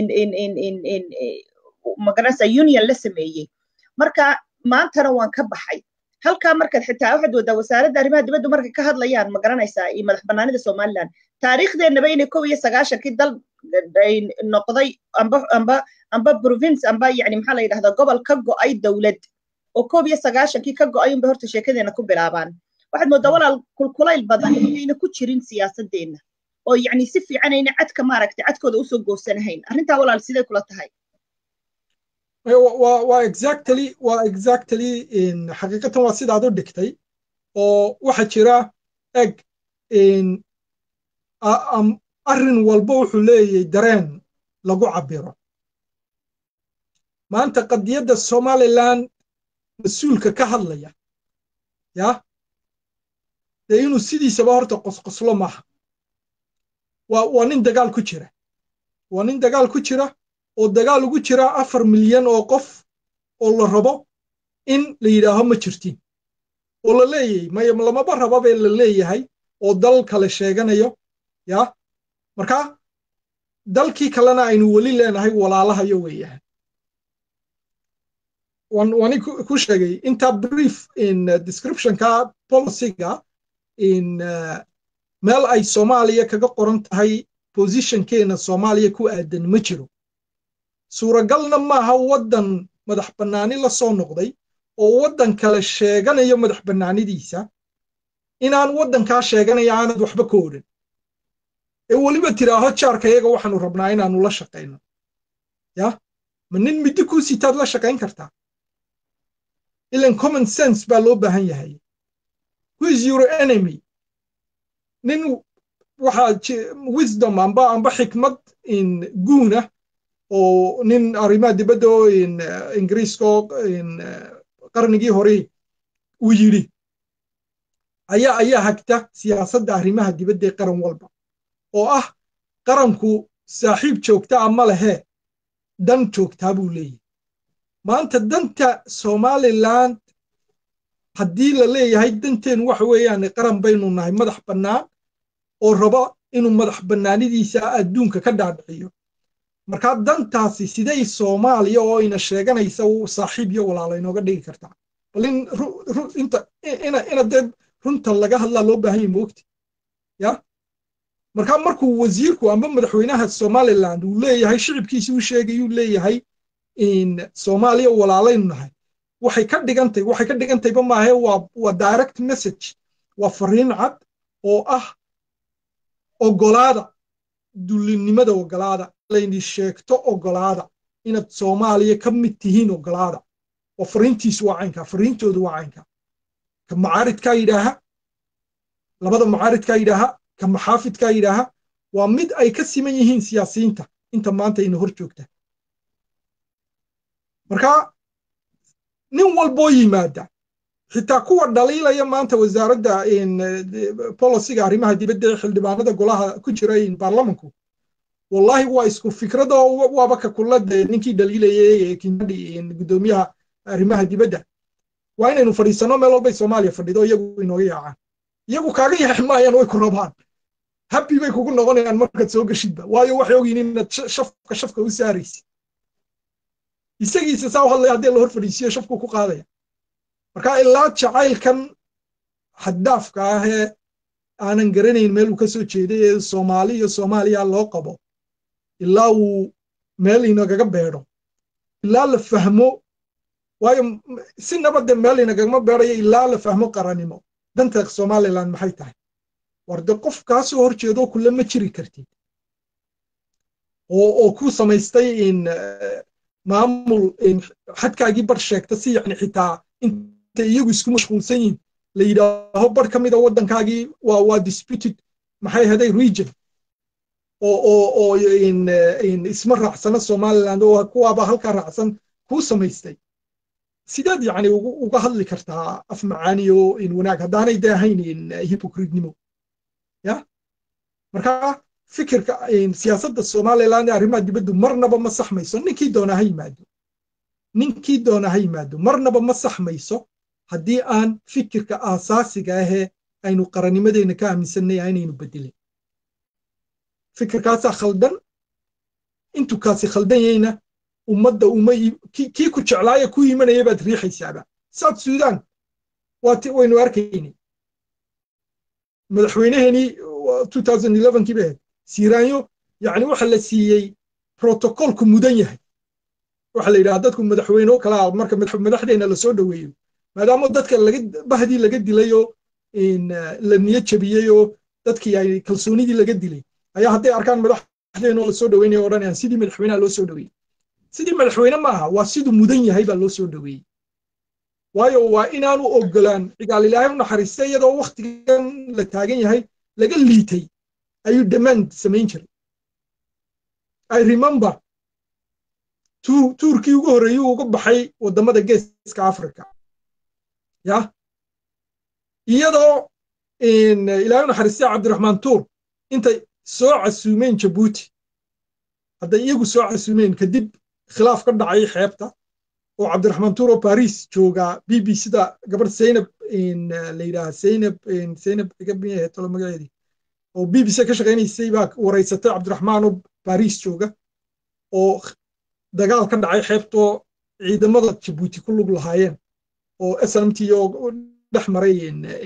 magaranaysaa union la sameeyey marka maantana waan ka baxay halkaa markaad xitaa waxaad waddaa wasaaradda arrimaha dibadda markay ka hadlayaan ma garanaysaa iyo madax bannaanida somaliland taariikhdeenaba inay kow iyo sagaashankii dal noqday amba amba amba province amba yani maxaa la yidhahdaa gobol ka go'ay dowlad oo koob iyo sagaashankii ka go'ay unbay horta sheekadeena ku bilaabaan waxaad mooddaa walaal kulkulayl badan inayna ku jirin siyaasadeenna oo yacni si fiican ayna cadka maaragtay cadkooda usoo goosanahayn arrintaa walaal sidee kula tahay
waa exactly waa exactly xaqiiqatan waa sidaad u dhigtay oo waxa jira eg arrin walba wuxuu leeyahay dareen lagu cabiro maanta qadiyadda somaliland mas-uulka ka hadlaya ya dee inuu sidiisaba horta qosqoslo maaha waa waa nin dagaal ku jira waa nin dagaal ku jira oo dagaal ugu jira afar milyan oo qof oo la rabo in la yidhaaho ma jirtin oo la leeyahay may lamaba rababe la leeyahay oo dal kale sheeganayo ya marka dalkii kalena aynu weli leenahay walaalahayo weeyahay wani ku sheegay inta brief in descriptionka policyga in meel ay soomaaliya kaga qoran tahay positionkeena soomaaliya ku aadan ma jiro suuragalna maaha waddan madax bannaani la soo noqday oo waddan kale sheeganayo madax bannaanidiisa inaan waddankaa sheeganaya aanad waxba ka odhan ee weliba tiraaho jaarka iyaga waxaanu rabnaa inaanu la shaqayno ya ma nin middi kuu sitaad la shaqayn kartaa ilan common sense baa loo baahan yahay who is your enemy nin waxaa wisdom amba amba xikmad in guuna oo nin arrimaha dibadda oo ingiriiska oo qarnigii hore uu yidhi ayaa ayaa hagta siyaasadda arrimaha dibadda ee qaran walba oo ah qaranku saaxiib joogta a ma lehe dan joogtaa buu leeyahy maanta danta somaliland haddii la leeyahay danteen waxa weeyaan qaran baynu nahay madax bannaan oo raba inuu madax bannaanidiisa adduunka ka dhaadhiciyo markaa dantaasi siday soomaaliya oo ina sheeganaysa saaxiib iyo walaala inooga dhigi kartaa bal in ina dee runta laga hadlaa loo baahan yahy moogti ya markaa markuu wasiirku amba madaxweynaha somaliland uu leeyahay shicibkiisi u sheegayuu leeyahay in soomaaliya walaalaynu nahay waxay ka dhigantay waxay ka dhigantayba maahe waa waa direct message waa fariin cad oo ah ogolaada dullinimada ogolaada layni sheegto ogolaada inaad soomaaliya ka mid tihiin ogolaada oo fariintiisu waa caynka fariintoodu waa caynka ka macaaridkaa yidhaaha labada macaaridkaa yidhaaha ka maxaafidkaa yidhaaha waa mid ay ka siman yihiin siyaasiyiinta inta maanta ina hor joogta marka nin walboo yimaada xitaa kuwa dhaliilaya maanta wasaaradda boliciga arrimaha dibadda ee xildhibaanada golaha ku jira baarlamanku wallahi waa isku fikrado waaba ka kulade ninkii dhaliilayay kinyadhi gudoomiyaha arrimaha dibadda waa inaynu fadhiisano meel walbay soomaaliya fadhido iyagu inooga yaacaan iyagu kaaga yaaci maayaan way ku rabaan habbi bay kugu noqonayaan markaad soo geshidba waayo waxay ogyihin inaad shafka shafka u saaraysid isagiisa saa u hadlaya haddii la hor fadhiisiyo shafku ku qaadaya marka ilaa jacaylkan xaddaafka ah ee aanan garanayn meel uu ka soo jeeday ee soomaali iyo soomaaliya loo qabo ilaa uu meel inagaga beedho ilaa la fahmo waayo si nabadde meel inagagama beedhayo ilaa la fahmo qarannimo danta somaliland maxay tahay war de qof kaa soo hor jeedo kule ma jiri kartid oo oo ku samaystay in maamul xadkaagii bar sheegta si yani xitaa intay iyagu isku mashquulsan yihin la yidhaaho bar ka mida waddankaagii waa waa disputed maxay ahaday region oo oo oo isma raacsana somaliland oo kuwaaba halkaa raacsan kuu samaystay sideed yani uga hadli kartaa af macaani oo in wanaag haddaanay de ahayn in hypocritnimo ya marka fikirka siyaasadda somaliland ee arrimaha dibaddu marnaba ma saxmayso ninkii doona ha yimaado ninkii doona ha yimaado marnaba ma saxmayso haddii aan fikirka aasaasiga ahee aynu qarannimadeenna ka aaminsanay aynaynu bedelin fikirkaasaa khaldan intuu kaasi khaldan yahayna ummadda uma kii ku jeclaaya ku imanaya baad riixaysaaba south sudan waynu arkaynay madaxweyneheenii kii bay ahayd siiraanyo yani waxa la siiyey protocolku mudan yahay waxa la yidhaha dadku madaxweyne kalaa marka madaxdeena lasoo dhoweeyo maadaama dadka bahdii laga dilayoo la niyo jabiyeyoo dadkii ay kalsoonidii laga dilay ayaa hadday arkaan madaxdeenoo lasoo dhoweynaya odhanayaan sidii madaxweynaha loo soo dhoweeyey sidii madaxweyne ma aha waa siduu mudan yahay baa loo soo dhoweeyey waayo waa inaanu ogolaan cigaal ilaahay u naxariista iyadoo wakhtigan la taagan yahay laga liitay ayuu demand samayn jiray i remember tuurkii ugu horreeyuu uga baxay waddamada geeska africa ya iyadoo ilaahay u naxariista cabdiraxmaan tuur intay soo casuumeen jabuuti hadday iyagu soo casuumeen kadib khilaaf ka dhacay xeebta oo cabdiraxmaan tuur oo baris joogaa b b sida gabadh zaynab la yidhaha zaynab zaynab tolo magaceedii oo b b c ka shaqaynaysay baa waraysatay cabdiraxmaan oo baris jooga oo dagaal ka dhacay xeebtoo ciidamada jabuuti ku lug lahaayeen oo snmt oo dhex maray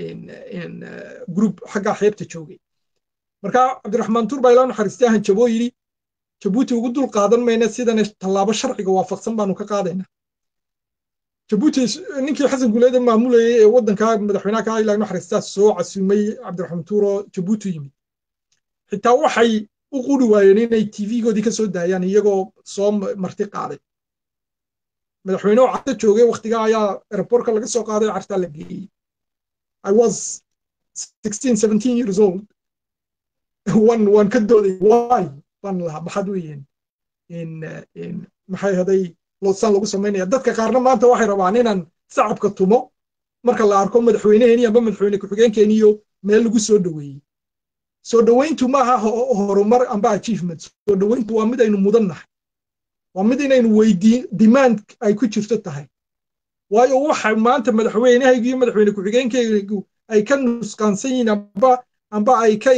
group xaggaa xeebta joogay marka cabdiraxmaan tuur baa ilaa naxariistay hanjaboo yidhi jabuuti ugu dul qaadan mayna sidana tallaabo sharciga waafaqsan baanu ka qaadaynaa jabuuti ninkii xasan guleede maamulayay ee waddanka madaxweynaha ka ilaa naxariistaa soo casuumay cabdiraxmaan tuur oo jabuuti yimid xitaa waxay u quri waayeen inay tv-goodii ka soo daayaan iyagoo soo marti qaaday madaxweyne oo carta joogay wakhtigaa ayaa aerobortka laga soo qaaday cartaa la geeyey i was sixteen seventeen years old wan waan ka dooday why baan lahaa maxaad weeyeen maxay haday saan lagu samaynaya dadka qaarna maanta waxay rabaan inaan sacabka tumo marka la arko madaxweyneheeni amba madaxweyne ku-xigeenkeeniyo meel lagu soo dhoweeyey soo dhoweyntu maaha horumar amba achievement soo dhoweyntu waa mid aynu mudan nahay waa mid inaynu weydiin demand ay ku jirto tahay waayo waxa maanta madaxweynehaygu iyo madaxweyne ku-xigeenkaygu ay ka nusqaansan yihiin amba amba ay ka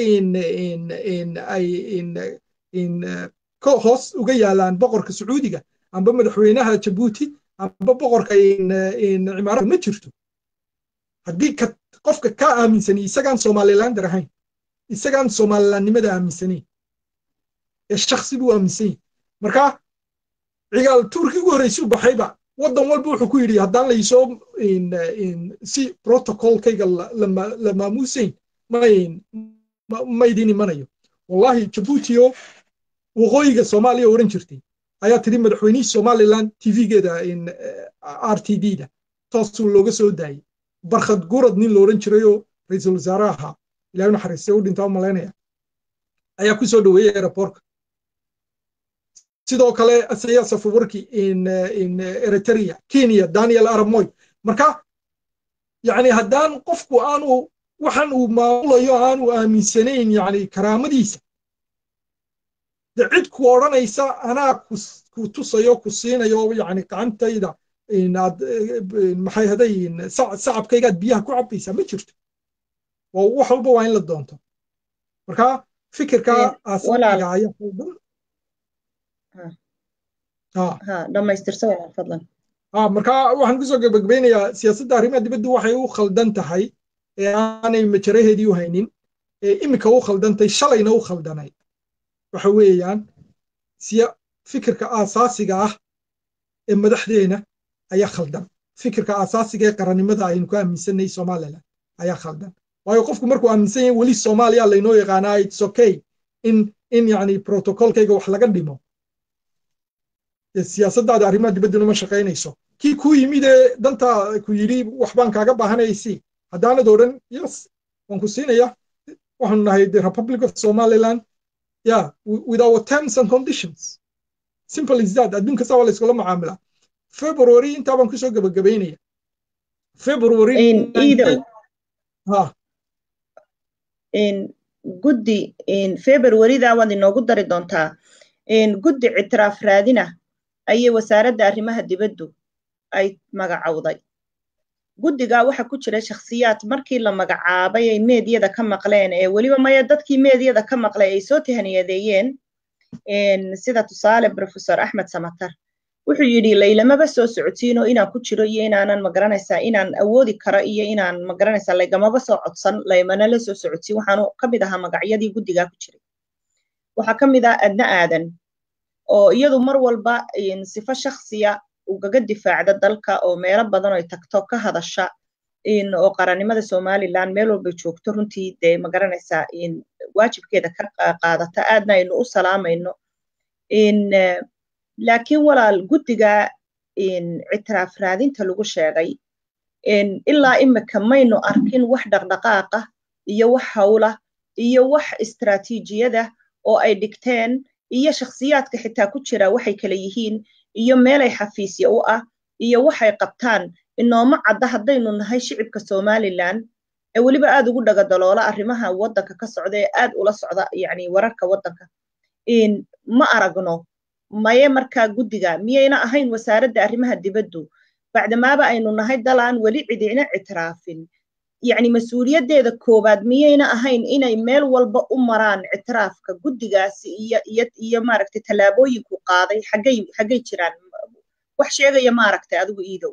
ay hoos uga yaalaan boqorka sacuudiga amba madaxweynaha jabuuti amba boqorka cimaarada ma jirto haddii qofka ka aaminsani isagaan somalilander ahayn isagaan somalilandnimada aaminsanayn ee shaksi buu aaminsan yahy marka cigaal tuurkii ugu horreysay u baxayba waddan walba wuxuu ku yidhi haddaan laysoo si protocolkayga la maamuusayn maydin imanayo wallahi jabuutiyo waqooyiga soomaaliya odhan jirtay ayaa tiri madaxweynihii somaliland tv-geeda r t d da toosuu looga soo daayey barkhad gurad nin la odhan jirayoo ra-iisul wasaare ahaa ilahay naxariistay u dhintaa u malaynaya ayaa ku soo dhoweeyey aerobortka sidoo kale asaya safawarki eritrea kenya daniel aramoy marka yani haddaan qofku aanu waxan uu maamulayo aanu aaminsanayn yani karaamadiisa de cid ku odhanaysa anaa ku tusayo ku siinayo yani gacantayda aad maxay haday sacabkaygaad biyaha ku cabaysaa ma jirto wax walba waa in la doonto marka fikirka asaga ayaa qaldan marka waxaan kusoo gabagabeynayaa siyaasadda arrimaha dibaddu waxay u khaldan tahay ee aanay majaraheedii u haynin ee iminka u khaldantay shalayna u khaldanay waxa weeyaan siya fikirka aasaasiga ah ee madaxdeena ayaa khaldan fikirka aasaasiga ee qarannimada aynu ku aaminsanay somaliland ayaa khaldan waayo qofku markuu aaminsan yahay weli soomaaliya laynoo yaqaanaa its okay in in yani protocolkayga wax laga dhimo siyaasaddaada arrimaha dibadduna ma shaqaynayso kii kuu yimid ee danta ku yidhi waxbaan kaaga baahanaysi haddaanad odhan yes waan ku siinaya waxaanu nahay the republic of somaliland yeah with our terms and conditions simple is that adduunka saa waa la iskula macaamilaa february intaa baan kusoo gabagabaynaya february
guddi februarida waad inoogu dari doontaa guddi ictiraaf raadina ayay wasaaradda arrimaha dibaddu ay magacowday guddigaa waxa ku jira shakhsiyaad markii la magacaabay ay meediyada ka maqleen ee weliba maya dadkii meediyada ka maqlay ay soo tahniyadeeyeen sida tusaale professor axmed samatar wuxuu yidhi laylamaba soo socodsiino inaan ku jiro iyo inaanan magaranaysaa inaan awoodi karo iyo inaan magaranaysaa laygamaba soo codsan laymana la soo socodsiin waxaanu ka mid ahaa magacyadii guddigaa ku jiray waxaa ka mid ah adna aadan oo iyadu mar walba sifo shakhsiya ugaga difaacda dalka oo meelo badan oy tagto ka hadasha oo qarannimada somaliland meel walbay joogto runtii dee magaranaysaa waajibkeeda ka qaadata aadna aynu u salaamayno laakiin walaal guddiga ictiraaf raadinta lagu sheegay ilaa imika maynu arkin wax dhaqdhaqaaqa iyo wax hawla iyo wax istraatiijiyada oo ay dhigteen iyo shakhsiyaadka xitaa ku jira waxay kala yihiin iyo meelay xafiisya u ah iyo waxay qabtaan inooma cadda haddaynu nahay shicibka somaliland ee weliba aad ugu dhagadaloola arrimaha waddanka ka socda ee aad ula socda yani wararka waddanka ma aragno maye markaa guddiga miyayna ahayn wasaaradda arrimaha dibaddu bacdamaaba aynu nahay dalaan weli cidina ictiraafin yacni mas-uuliyaddeeda koowaad miyayna ahayn inay meel walba u maraan ictiraafka guddigaasi iyo iyo iyo maaragtay tallaabooyinku qaaday xaggay xaggay jiraan wax sheegaya maaragtay adigu iidow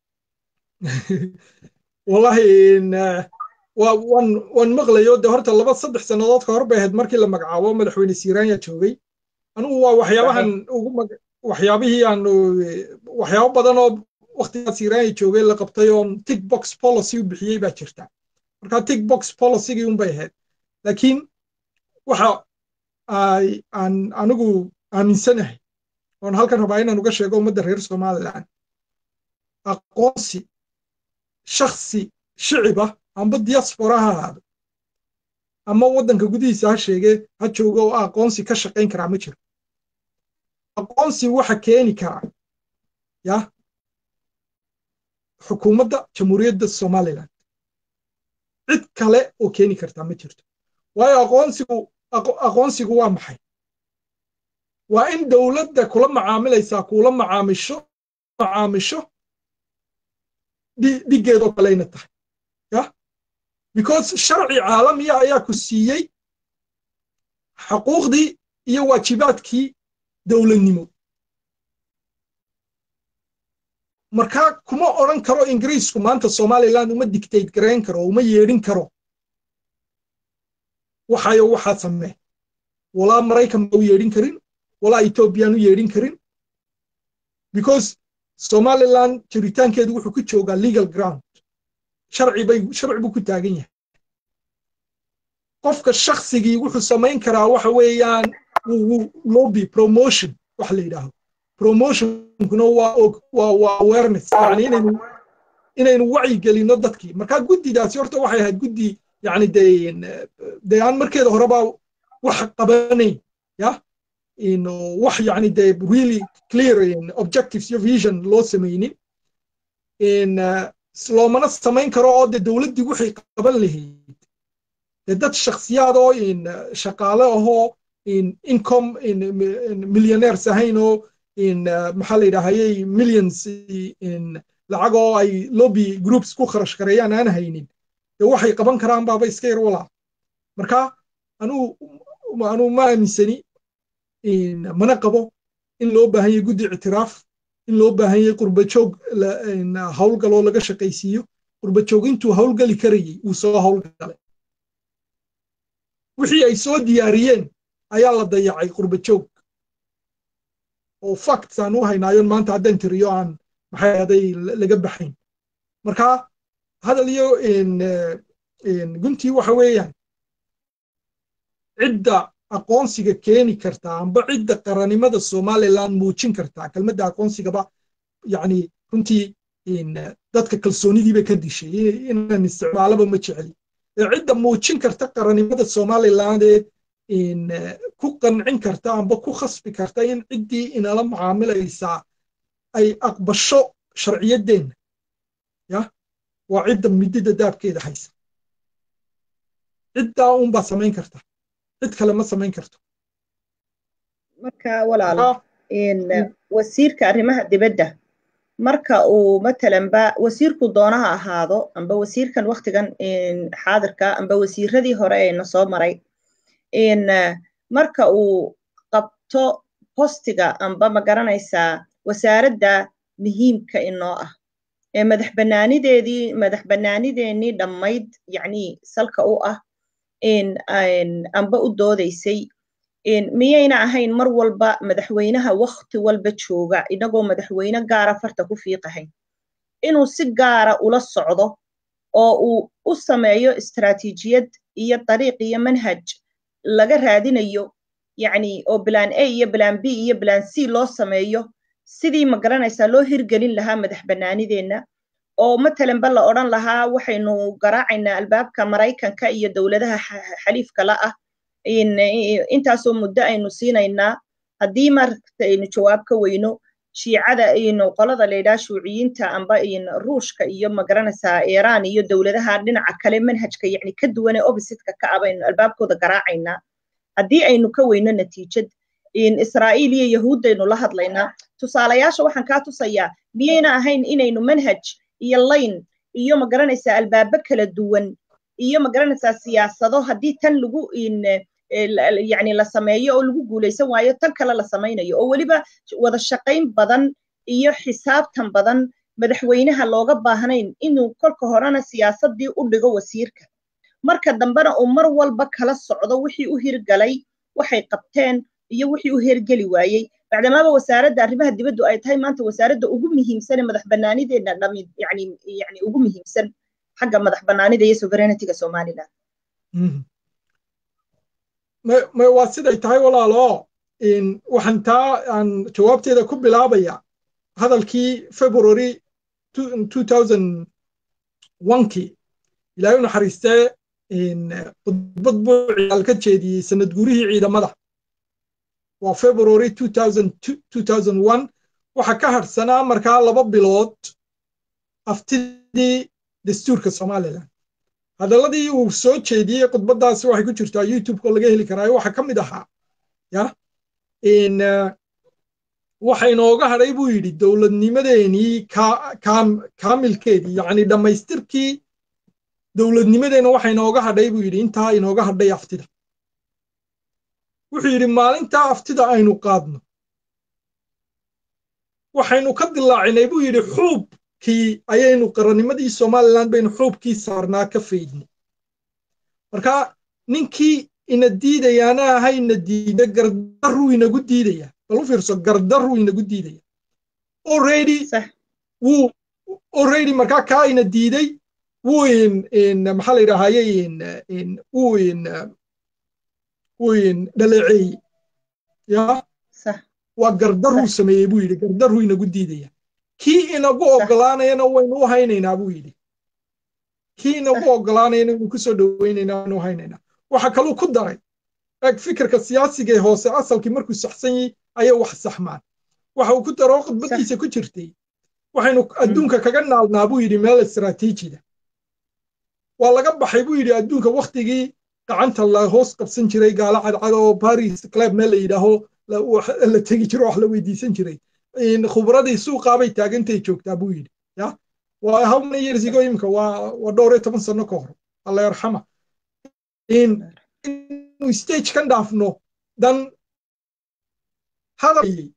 wallahi waan waan maqlayo de horta laba saddex sannadood ka hor bay ahayd markii la magacaabo madaxweyne siiraanya joogay anigu waa waxyaabahan ugu waxyaabihii aan waxyaabo badan oo waktigaa siiraanya joogay la qabtay oo tick box policy u bixiyey baa jirta marka tick box policygii un bay ahayd laakiin waxa aan anigu aaminsanahay oon halkan rabaa inaan uga sheego ummadda reer somaliland aqoonsi shaksi shiciba amba diaspora ha ahaado ama waddanka gudihiisa ha sheege ha joogo oo aqoonsi ka shaqayn karaa ma jiro aqoonsi waxa keeni karaa ya xukuumadda jamhuuriyadda somaliland cid kale oo keeni kartaa ma jirto waayo aqoonsigu aqoonsigu waa maxay waa in dowladda kula macaamilaysaa kula macaamisho macaamisho dhiggeedoo kaleyna tahay ya because sharci caalamiya ayaa ku siiyey xuquuqdii iyo waajibaadkii dowladnimo markaa kuma odran karo ingiriisku maanta somaliland uma dictate garayn karo uma yeedhin karo waxayo waxaa samee walaa maraykan ba u yeedhin karin walaa ethoobiyan u yeedhin karin because somaliland jiritaankeedu wuxuu ku joogaa legal ground sharci bay sharci buu ku taagan yahay qofka shaksigii wuxuu samayn karaa waxa weeyaan lobby promotion wax la yidhaaho promotionkuna waa waa waa awareness yani inaynu inaynu wacyi gelino dadkii marka guddidaasi horta waxay ahayd guddi yani dee dee aan markeeda horeba wax qabanayn ya wax yani dee really clear objectives iyo vision loo samaynin loomana samayn karo oo dee dowladdii waxay qaban lahayd dee dad shakhsiyaad oo shaqaale ahoo income millionaires ahayn oo maxaa la yidhaahayey millions lacag oo ay lobby groups ku kharash gareeyaan aan haynin dee waxay qaban karaan baaba iska yar walaa marka anuu anuu ma aaminsani mana qabo in loo baahan yahay guddi ictiraaf in loo baahan yahay qurbajoog howlgaloo laga shaqaysiiyo qurbajoog intuu howlgali karayey wuu soo howlgalay wixii ay soo diyaariyeen ayaa la dayacay qurbajoog oo facts aan u haynaayon maanta haddaan tiriyo aan maxay ahaday laga baxayn marka hadal iyo guntii waxa weeyaan cidda aqoonsiga keeni kartaa amba cidda qarannimada somaliland muujin kartaa kelmadda aqoonsigaba yani runtii dadka kalsoonidiiba ka dishay inaan isticmaalaba ma jeceli cidda muujin karta qarannimada somaliland ee ku qancin karta amba ku khasbi karta in ciddii inala macaamilaysaa ay aqbasho sharciyaddeenna ya waa cidda midida daabkeeda haysa ciddaa unbaa samayn karta cid kale ma samayn karto
marka walaal wasiirka arrimaha dibadda marka uu matalanba wasiirku doonaha ahaado amba wasiirkan waktigan xaadirka amba wasiiradii hore eena soo maray marka uu qabto postiga amba ma garanaysaa wasaaradda muhiimka inoo ah ee madax banaanideedii madax banaanideenii dhammayd yacni salka u ah amba u doodaysay miyayna ahayn mar walba madaxweynaha wakti walba jooga inagoo madaxweyne gaara farta ku fiiqahayn inuu si gaara ula socdo oo uu u sameeyo istaraatiijiyad iyo dariiq iyo manhaj laga raadinayo yacni oo bilaan a iyo bilaan b iyo bilaan c loo sameeyo sidii ma garanaysaa loo hirgelin lahaa madax bannaanideenna oo matalanba la odhan lahaa waxaynu garaacaynaa albaabka maraykanka iyo dowladaha xaliifka la ah intaasoo muddo aynu siinaynaa haddii marta aynu jawaab ka weyno shiicada qolada laydhaha shuuciyiinta amba ruushka iyo magaranaysaa iiraan iyo dowladaha dhinaca kale manhajka yacni ka duwane oppositka ka ah baynu albaabkooda garaacaynaa haddii aynu ka weyno natiijad israa'iil iyo yahuuddaynu la hadlaynaa tusaalayaasha waxaan kaa tusayaa miyayna ahayn inaynu manhaj iyo layn iyo magaranaysaa albaabo kala duwan iyo magaranaysaa siyaasado haddii tan lagu yani la sameeyo oo lagu guulaysan waayo tan kale la samaynayo oo weliba wada shaqayn badan iyo xisaabtan badan madaxweynaha looga baahnayn inuu kolka horena siyaasadii u dhigo wasiirka marka dambena uu mar walba kala socdo wixii u hirgalay waxay qabteen iyo wixii u hergeli waayey bacdamaaba wasaaradda arrimaha dibaddu ay tahay maanta wasaaradda ugu muhiimsan ee madax bannaanideedna dhami yani yani ugu muhiimsan xagga madax bannaanida iyo sovereignity-ga somaliland
waa siday tahay walaalo waxaan taa aan jawaabteeda ku bilaabaya hadalkii february kii ilaahay u naxariistee khudbad buu ciyaal ka jeediyey sanad gurihii ciidamada waa february waxa ka hadhsanaa markaa laba bilood aftidii dastuurka somalilan hadalladii uu soo jeediyey khudbaddaasi waxay ku jirtaa youtubeko laga heli karaayo waxa ka mid ahaa ya waxa inooga hadhay buu yidhi dowladnimadeenii kaamilkeedii yacni dhammaystirkii dowladnimadeenna waxa inooga hadhay buu yidhi intaa inooga hadhay aftida wuxuu yidhi maalintaa aftida aynu qaadno waxaynu ka dilaacinay buu yidhi xuubkii ayaynu qarannimadii somalilan baynu xuubkii saarnaa ka faydnay marka ninkii ina diidayaana aha ina diida gardaruu inagu diidaya bal u fiirso gardaruu inagu diidaya already wuu already markaa kaa ina diiday wuu maxaa la yidhaahaye wuu wuu dhaleeceeyey ya waa gardaruu sameeyey buu yidhi gardaruu inagu diidaya kii inagu ogolaanayana waynu u haynaynaa buu yidhi kii inagu ogolaanayana waynu kusoo dhoweynaynaa waynu u haynaynaa waxa kaluu ku daray eg fikirka siyaasiga ee hoose asalkii markuu saxsan yahay ayay wax saxmaan waxa uu ku daro khudbadiisa ku jirtay waxaynu adduunka kaga naalnaa buu yidhi meel istaraatiijida waa laga baxay buu yidhi adduunka waktigii gacanta la hoos qabsan jiray gaalo cadcad oo baris club meel la yidhaaho la tegi jiro wax la weydiisan jiray khubradii suuqaabay taagantay joogtaa buu yidhi ya waa how many years ago imika waa waa dhowr iyo toban sano ka hor alla yarxama inuu stage kan dhaafno dan hadalay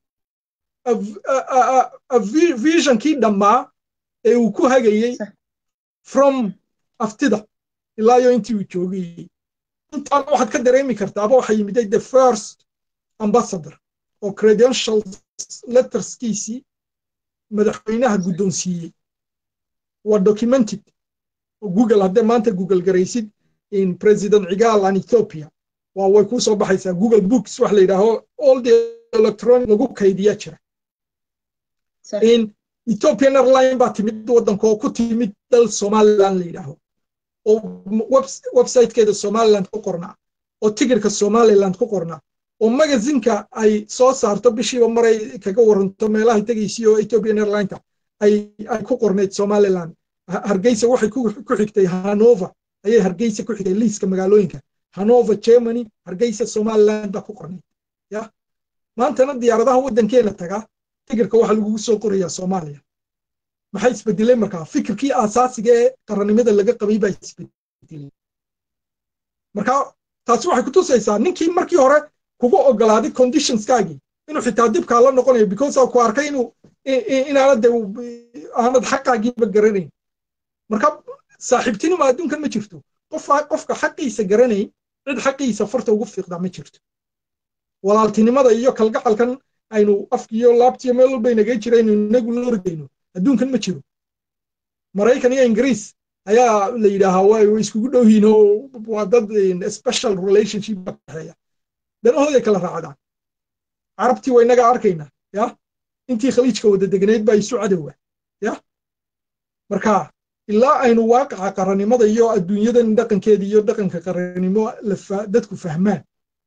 visionkii dhammaa ee uu ku hagayey from aftida ilaa iyo intii uu joogayey intaan waxaad ka dareemi kartaaba waxaa yimiday the first ambassador oo credential letterskiisii madaxweynaha guddoonsiiyey waa documented oo google haddee maanta google garaysid in president cigaal an ethiopia waa way kuu soo baxaysaa google books wax la yidhaaho all the electronic lagu kaydiya jira in ethiopian airline baa timid waddanka oo ku timid dal somaliland la yidhaaho oo websitekeeda somaliland ku qornaa oo tigirka somaliland ku qornaa oo magazinka ay soo saarto bishiiba maray kaga waranto meelahay tegaysi oo ethiopian airlineka ay ay ku qornayd somaliland hargeysa waxay ku xigtay hanover ayay hargeysa ku xigay liiska magaalooyinka hanover germany hargeysa somaliland baa ku qornay ya maantana diyaaradaha waddankeena taga tigirka waxaa lagugu soo qorayaa soomaaliya maxay isbedelay markaa fikirkii aasaasiga ee qarannimada laga qabay baa isbedelay marka taasi waxay kutusaysaa ninkii markii hore kugu ogolaaday conditionskaagii inuu xitaa dibkaa la noqonayo because ku arkay inuu inaanad de aanad xaqaagiiba garanayn marka saaxiibtinima adduunkan ma jirto qof qofka xaqiisa garanayn cid xaqiisa farta ugu fiiqdaa ma jirto walaaltinimada iyo kalgacalkan aynu afkiyo laabtiyo meel walba inaga jira aynu inagu la orgayno adduunkan ma jiro maraykan iyo ingiriis ayaa la yidhaahaa way iskugu dhow yihiin oo waa dad special relationship ba dhexeeya danahooday kala raacdaan carabtii waa inaga arkaynaa ya intii khaliijka wada degnayd baa isu cadowa ya marka ilaa aynu waaqaca qarannimada iyo adduunyadan dhaqankeeda iyo dhaqanka qarannimo dadku fahmaan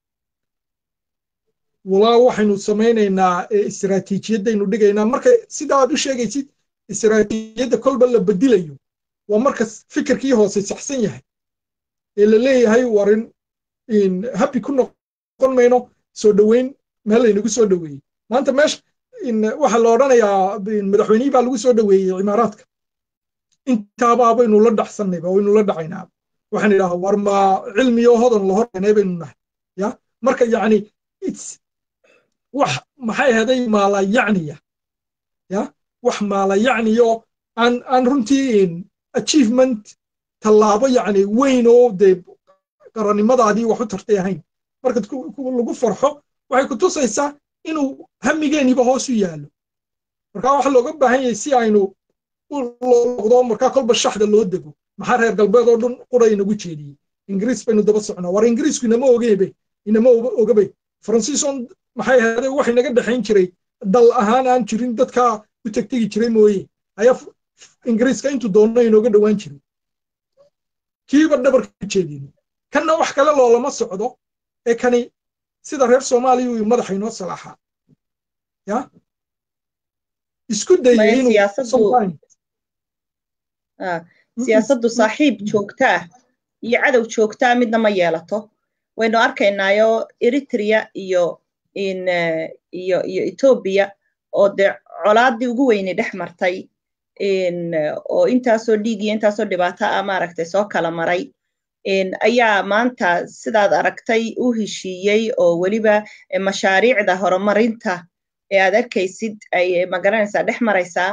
walaa waxaynu samaynaynaa istiraatiijiyadaynu dhigaynaa marka sida aad u sheegaysid istiraatiijiyadda kolba la bedilayo waa marka fikirkii hoose saxsan yahay ee la leeyahay warin habi ku noqon mayno soo dhoweyn meel laynagu soo dhoweeyey maanta meesha waxaa la odhanayaa madaxweynihii baa lagu soo dhoweeyey cimaaraadka intaabaa baynu la dhacsannayba waynu la dhacaynaa waxaan idhaha war ma cilmiyo hodan la hornay baynu nahay ya marka yacni wax maxay ahaday maalayacniya ya wax maalayacniyo aan aan runtii achievement tallaabo yacni weyn oo dee qarannimadaadii wax u tartay ahayn marka lagu farxo waxay ku tusaysaa inuu hamigeeniba hoos u yaallo marka waxa looga baahan yahay si aynu noqdo markaa kolba shaxda loo dego maxaa reer galbeed oo dhan qura inagu jeediyey ingiriis baynu daba socnaa war ingiriisku inama ogebe inama ogabay faransiisoon maxay ahaaday wax inaga dhexayn jiray dal ahaan aan jirin dadkaa u tegtegi jiray mooye ayaa ingiriiska intuu doonno inooga dhowaan jiray kiiba dhabarka u jeedin kanna wax kale loolama socdo ee kani sida reer soomaaliya uu madaxa inoo salaaxaa ya isku dayay inuu
siyaasaddu saaxiib joogta ah iyo cadow joogta ah midna ma yeelato waynu arkaynaayo eritrea iyo iyo iyo etoobiya oo dee colaaddii ugu weyni dhex martay oo intaasoo dhiig iyo intaasoo dhibaato ah maaragtay soo kala maray ayaa maanta sidaad aragtay u heshiiyey oo weliba mashaariicda horumarinta ee aad arkaysid ay magaranaysaa dhex maraysaa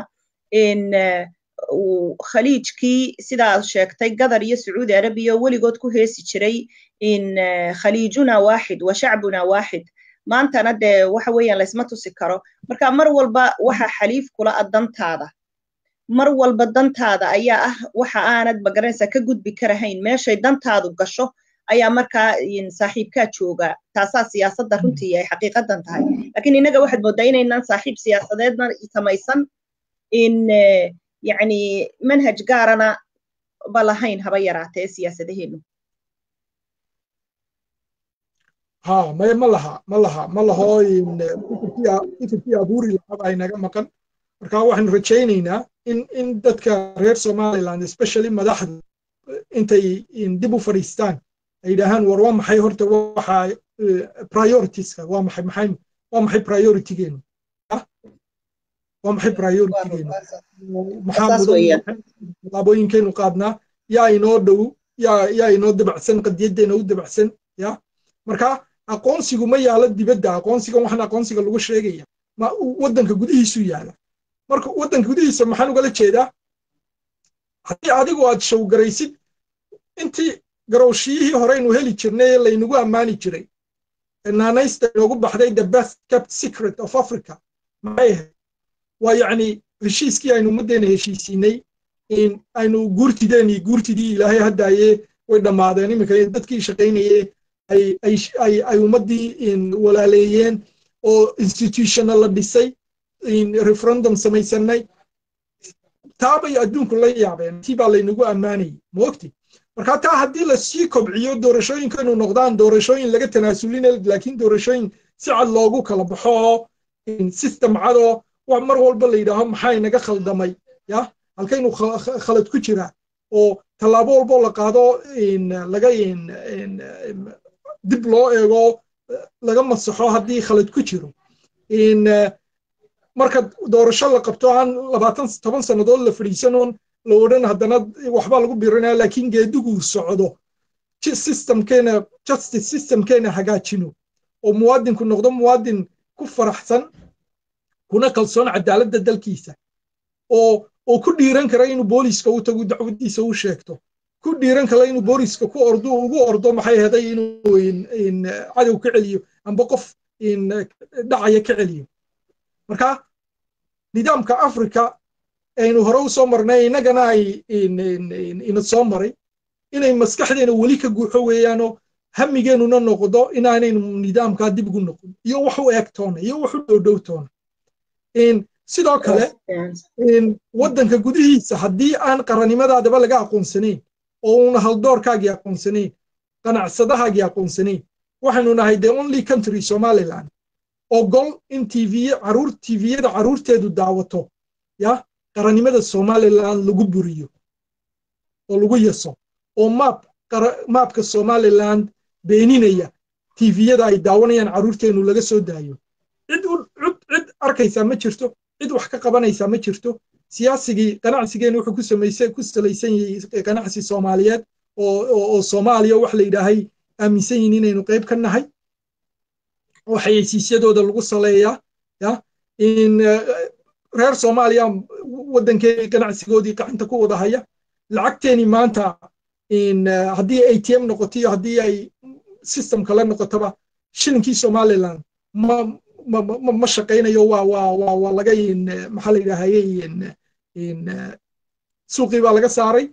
khaliijkii sidaad sheegtay gadar iyo sacuudi arabiya weligood ku heesi jiray khaliijuna waaxid wa shacbuna waaxid maantana dee waxa weeyaan laysma tusi karo marka mar walba waxa xaliif kula ah dantaada mar walba dantaada ayaa ah waxa aanad magaranaysaa ka gudbi karahayn meeshay dantaadu gasho ayaa markaa saaxiibkaa jooga taasaa siyaasadda runtii ay xaqiiqadan tahay laakiin innaga waxaad moodaa inaynaan saaxiib siyaasadeedna samaysan in yacni manhaj gaarana ba lahayn haba yaraatee siyaasadaheenu
ha maya ma laha ma laha ma laho fikirkii abuuri lahaa ay naga maqan marka waxaanu rajaynaynaa in in dadka reer somaliland especially madaxda intay dib u fadhiistaan ay yidhaahaan war waa maxay horta waxa prioritiska waa maxay maxay waa maxay prioritygeenu waa maxay prioritygeenu maxaa mudan tallaabooyinkeenu qaadnaa yaa inoo dhow yaa yaa inoo dabacsan qadiyaddeena u dabacsan ya marka aqoonsigu ma yaalo dibadda aqoonsigan waxaan aqoonsiga lagu sheegaya ma waddanka gudihiisu yaala marka waddanka gudihiisa maxaan ugala jeedaa haddii adigu aad showgaraysid intii garowshiyihii horeynu heli jirnay ee laynagu ammaani jiray naanaysta inoogu baxday the best kept secret of africa maxay ahayd waa yacni heshiiskii aynu ummaddeena heshiisiinay aynu guurtideeni guurtidii ilaahay haddaaye way dhammaadeen iminka dadkii shaqaynaye ay ummaddii walaaleeyeen oo institutionna la dhisay referendum samaysanay taabay adduunku la yaabeen tii baa laynagu ammaanayay moogti marka taa haddii lasii kobciyo doorashooyinkaynu noqdaan doorashooyin laga tanaasulina laakiin doorashooyin si cad loogu kala baxo oo system cadoo mar walba la yidhaaho maxaa inaga khaldamay ya halkaynu khalad ku jiraa oo tallaabo walboo la qaado laga dib loo eego laga masaxo haddii khalad ku jiro marka doorasho la qabto aan labaatan toban sannadood la fadhiisanoon la odhan haddana waxbaa lagu birinaya laakiin geediguu socdo systemkeena justice systemkeena hagaajino oo muwaadinku noqdo muwaadin ku faraxsan kuna kalsoon cadaaladda dalkiisa oo oo ku dhiiran kara inuu booliiska u tago dacwadiisa u sheegto ku dhiiran kara inuu booliiska ku ordo ugu ordo maxay heday inuu cadow ka celiyo amba qof dhacaya ka celiyo marka nidaamka africa aynu hore u soo marnay innagana ay ina soo maray inay maskaxdeena weli ka guuxo weeyaanoo hamigeenuna noqdo inaanaynu nidaamkaa dib ugu noqon iyo wax u eeg toona iyo wax u dhowdhow toona sidoo kale waddanka gudihiisa haddii aan qarannimadaadaba laga aqoonsanayn oo una haldoorkaagii aqoonsanayn qanacsadahaagii aqoonsanayn waxaynu nahay the only country somaliland ogol in tv caruur tviyada caruurteedu daawato ya qarannimada somaliland lagu buriyo oo lagu yaso oo maap maapka somaliland beeninaya tviyada ay daawanayaan caruurteenu laga soo daayo cid cid arkaysaa ma jirto cid wax ka qabanaysaa ma jirto siyaasigii ganacsigeenu wuxuu ku samaysay ku salaysan yahay ganacsi soomaaliyeed oo oo soomaaliya wax la yidhaahay aaminsan yihin inaynu qayb ka nahay oo xayeysiisyadooda lagu saleeyaa ya in reer soomaaliya waddankeeni ganacsigoodii gacanta ku wada haya lacagteeni maanta in haddii atm noqoto iyo haddii ay system kale noqotoba shilinkii somaliland ma ma ma shaqaynayo waa waa waa waa laga maxaa la yidhaahayey suuqii baa laga saaray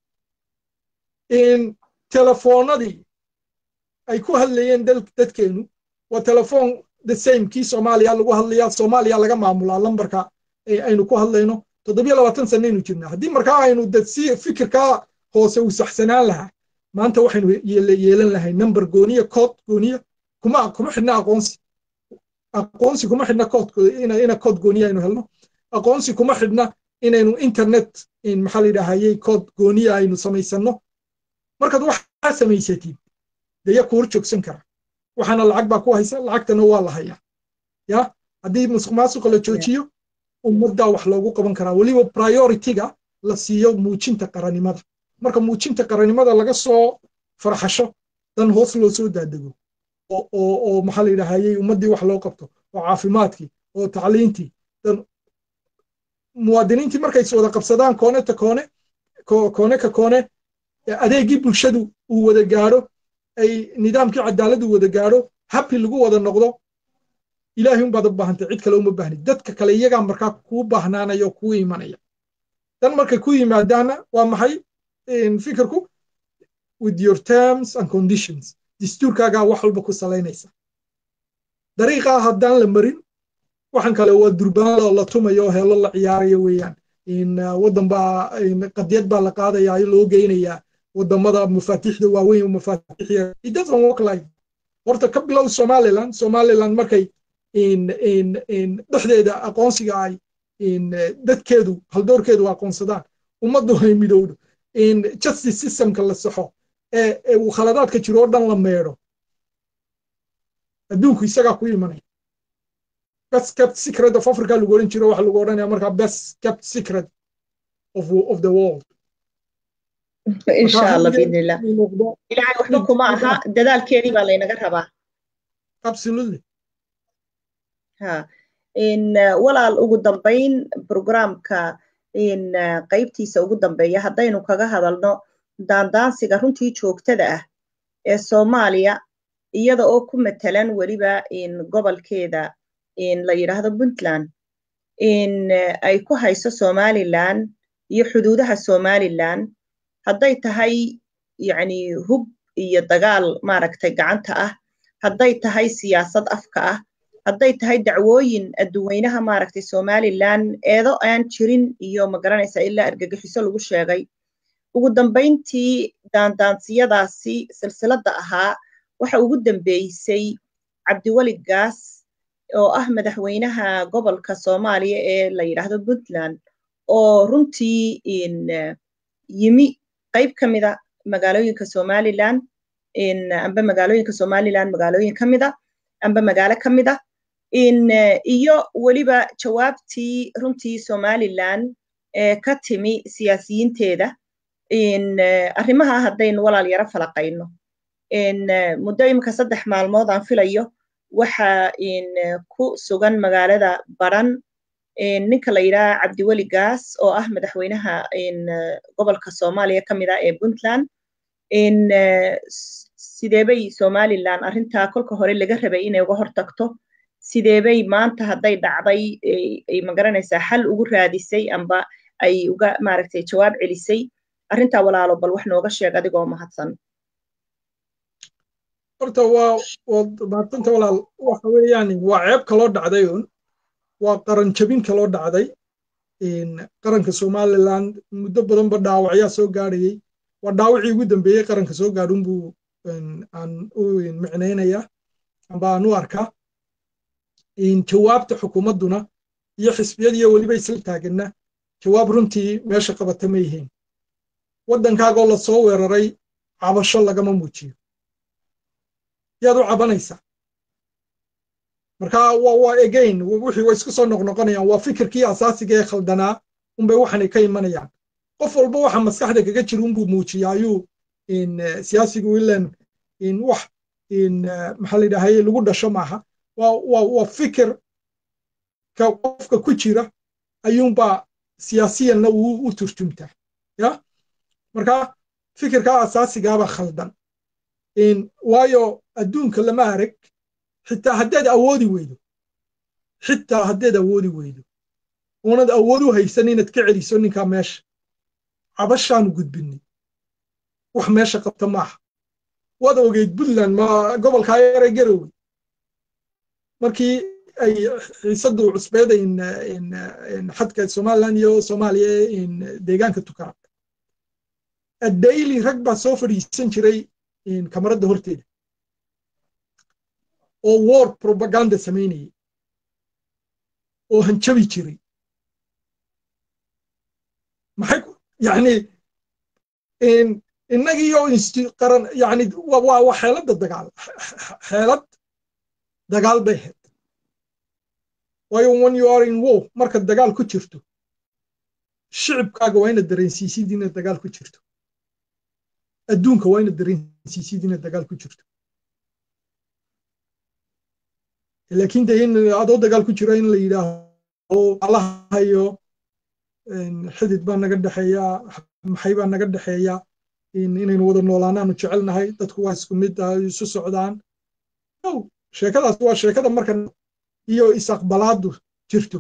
telefoonadii ay ku hadlayeen dadkeenu waa telefoon the same kii soomaaliya lagu hadlaya soomaaliya laga maamulaa lambarka aynu ku hadlayno toddobiyo labaatan sanaynu jirnaa haddii markaa aynu si fikirkaa hoose uu saxsanaan lahaa maanta waxaynu yeelan lahay number gooniya kood gooniya kuma kuma xidhna aqoonsi aqoonsi kuma xidhna kood ina kood gooniya aynu helno aqoonsi kuma xidhna inaynu internet maxaa la yidhaahayey kood gooniya aynu samaysanno markaad waxaa samaysatid dee ya kuur joogsan kara waxaana lacag baa ku haysa lacagtana waa la hayaa ya haddii musuq maasuqa la joojiyo ummaddaa wax loogu qaban karaa weliba prioritiga la siiyo muujinta qarannimada marka muujinta qarannimada laga soo farxasho dan hoos loo soo daadego oo maxaa la yidhaahayey ummaddii wax loo qabto oo caafimaadkii oo tacliintii dan muwaadiniintii markay is wada qabsadaan koone ta koone koone ka koone adeegii bulshadu uu wada gaadho ay nidaamkii cadaaladdu wada gaadho habi lagu wada noqdo ilaahay unbaad u baahantay cid kale uma baahni dadka kale iyagaa markaa kuu baahnaanaya oo kuu imanaya dan markay ku yimaadaana waa maxay fikirku with your terms and conditions dastuurkaagaa wax walba ku salaynaysa dariiqaa haddaan la marin waxan kale waa durbaan la tumayo oo heelo la ciyaarayo weeyaan waddan baa qadiyad baa la qaadayaa loo geynayaa wadamada mafaatiixda waaweyn oo mafaatiixya it doesn't work like horta ka bilow somaliland somaliland markay dhexdeeda aqoonsiga ay dadkeedu haldoorkeedu aqoonsadaan ummaddu ay midowdo justice systemka la saxo ee uu khaladaadka jiro oo dhan la meedho adduunku isagaa ku imanaya best kept secret of africa lagu odhan jiro waxa lagu odhanaya markaa best kept secret of, of the world
insha allah biidnillah ilaahay waxba kuma aha dadaalkeedii baa laynaga rabaa
absolutely
ha in walaal ugu dambayn programka in qaybtiisa ugu dambeeya haddaynu kaga hadalno daandaansiga runtii joogtada ah ee soomaaliya iyada oo ku matalan weliba in gobolkeeda in la yidhaahdo puntland in ay ku hayso somaliland iyo xuduudaha somaliland hadday tahay yacni hub iyo dagaal maaragtay gacanta ah hadday tahay siyaasad afka ah hadday tahay dacwooyin adduweynaha maaragtay somaliland eedo aan jirin iyo magaranaysa ilaa argagixiso lagu sheegay ugu dambayntii daandaansiyadaasi silsiladda ahaa waxa ugu dambeysay cabdiweli gaas oo ah madaxweynaha gobolka soomaaliya ee la yidhaahdo puntland oo runtii in yimi qayb ka mida magaalooyinka somalilan amba magaalooyinka somalilan magaalooyin ka mida amba magaalo ka mida iyo weliba jawaabtii runtii somalilan ka timi siyaasiyiinteeda arrimaha haddaynu walaal yaro falaqayno muddo imika saddex maalmood aan filayo waxa ku sugan magaalada baran ninka la yidhaha cabdiweli gaas oo ah madaxweynaha gobolka soomaaliya ka mid ah ee puntland sideebay somalilan arrintaa kolka hore laga rabay inay uga hortagto sideebay maanta hadday dhacday ay magaranaysaa xal ugu raadisay amba ay uga maaragtay jawaab celisay arrintaa walaalo bal wax nooga sheeg adigoo mahadsan
horta waa waad mahadsanta walaal waxa weeyaan waa ceeb kaloo dhacday un waa qaran jabin kaloo dhacday qaranka somaliland muddo badanba dhaawacyaa soo gaadhayey waa dhaawacii ugu dambeeyey qaranka soo gaadhun buu aan u micnaynaya amba aan u arkaa jawaabta xukuumadduna iyo xisbiyadiiyo weliba isla taaganna jawaab runtii meesha qabata ma yihiin waddankaagoo la soo weeraray cabasho lagama muujiyo yaad u cabanaysaa marka waa again wixii way isku soo noqnoqonayaan waa fikirkii asaasiga ee khaldanaa unbay waxanay ka imanayaan qof walba waxa maskaxda kaga jira unbuu muujiya ayuu siyaasigu ilan wax maxaa la yidhahay lagu dhasho maaha waa fikir ka qofka ku jira ayuunbaa siyaasiyanna uu u turjumtaa ya marka fikirkaa asaasigaaba khaldan waayo adduunka lama arag xitaa haddaad awoodi weydo xitaa haddaad awoodi weydo oonad awood u haysan inaad ka celiso ninkaa meesha cabashaanu gudbinay wax meesha qabta maaha waad ogeyd puntland ma gobolkaa yare garowe markii ay xiisadu cusbeeda xadka somaliland iyo soomaaliya deegaanka tukara addaily rag baa soo fadhiisan jiray kamaradda horteeda oo war propaganda samaynayay oo hanjabi jiray maxay yani innagiiyo qaran yani waa xeeladda dagaal xeelad dagaal bay ahayd waayo when you are in war markaad dagaal ku jirto shicibkaaga waa inaad dareensiisid inaad dagaal ku jirto adduunka waa inaad dareensiisid inaad dagaal ku jirto laakiin de in adoo dagaal ku jiro in la yidhaaho allahayo xidid baa naga dhexeeya maxay baa naga dhexeeya inaynu wada noolaanaanu jecelnahay dadku waa isku mid isu socdaan sheekadaas waa sheekada marka iyo isaqbalaadu jirto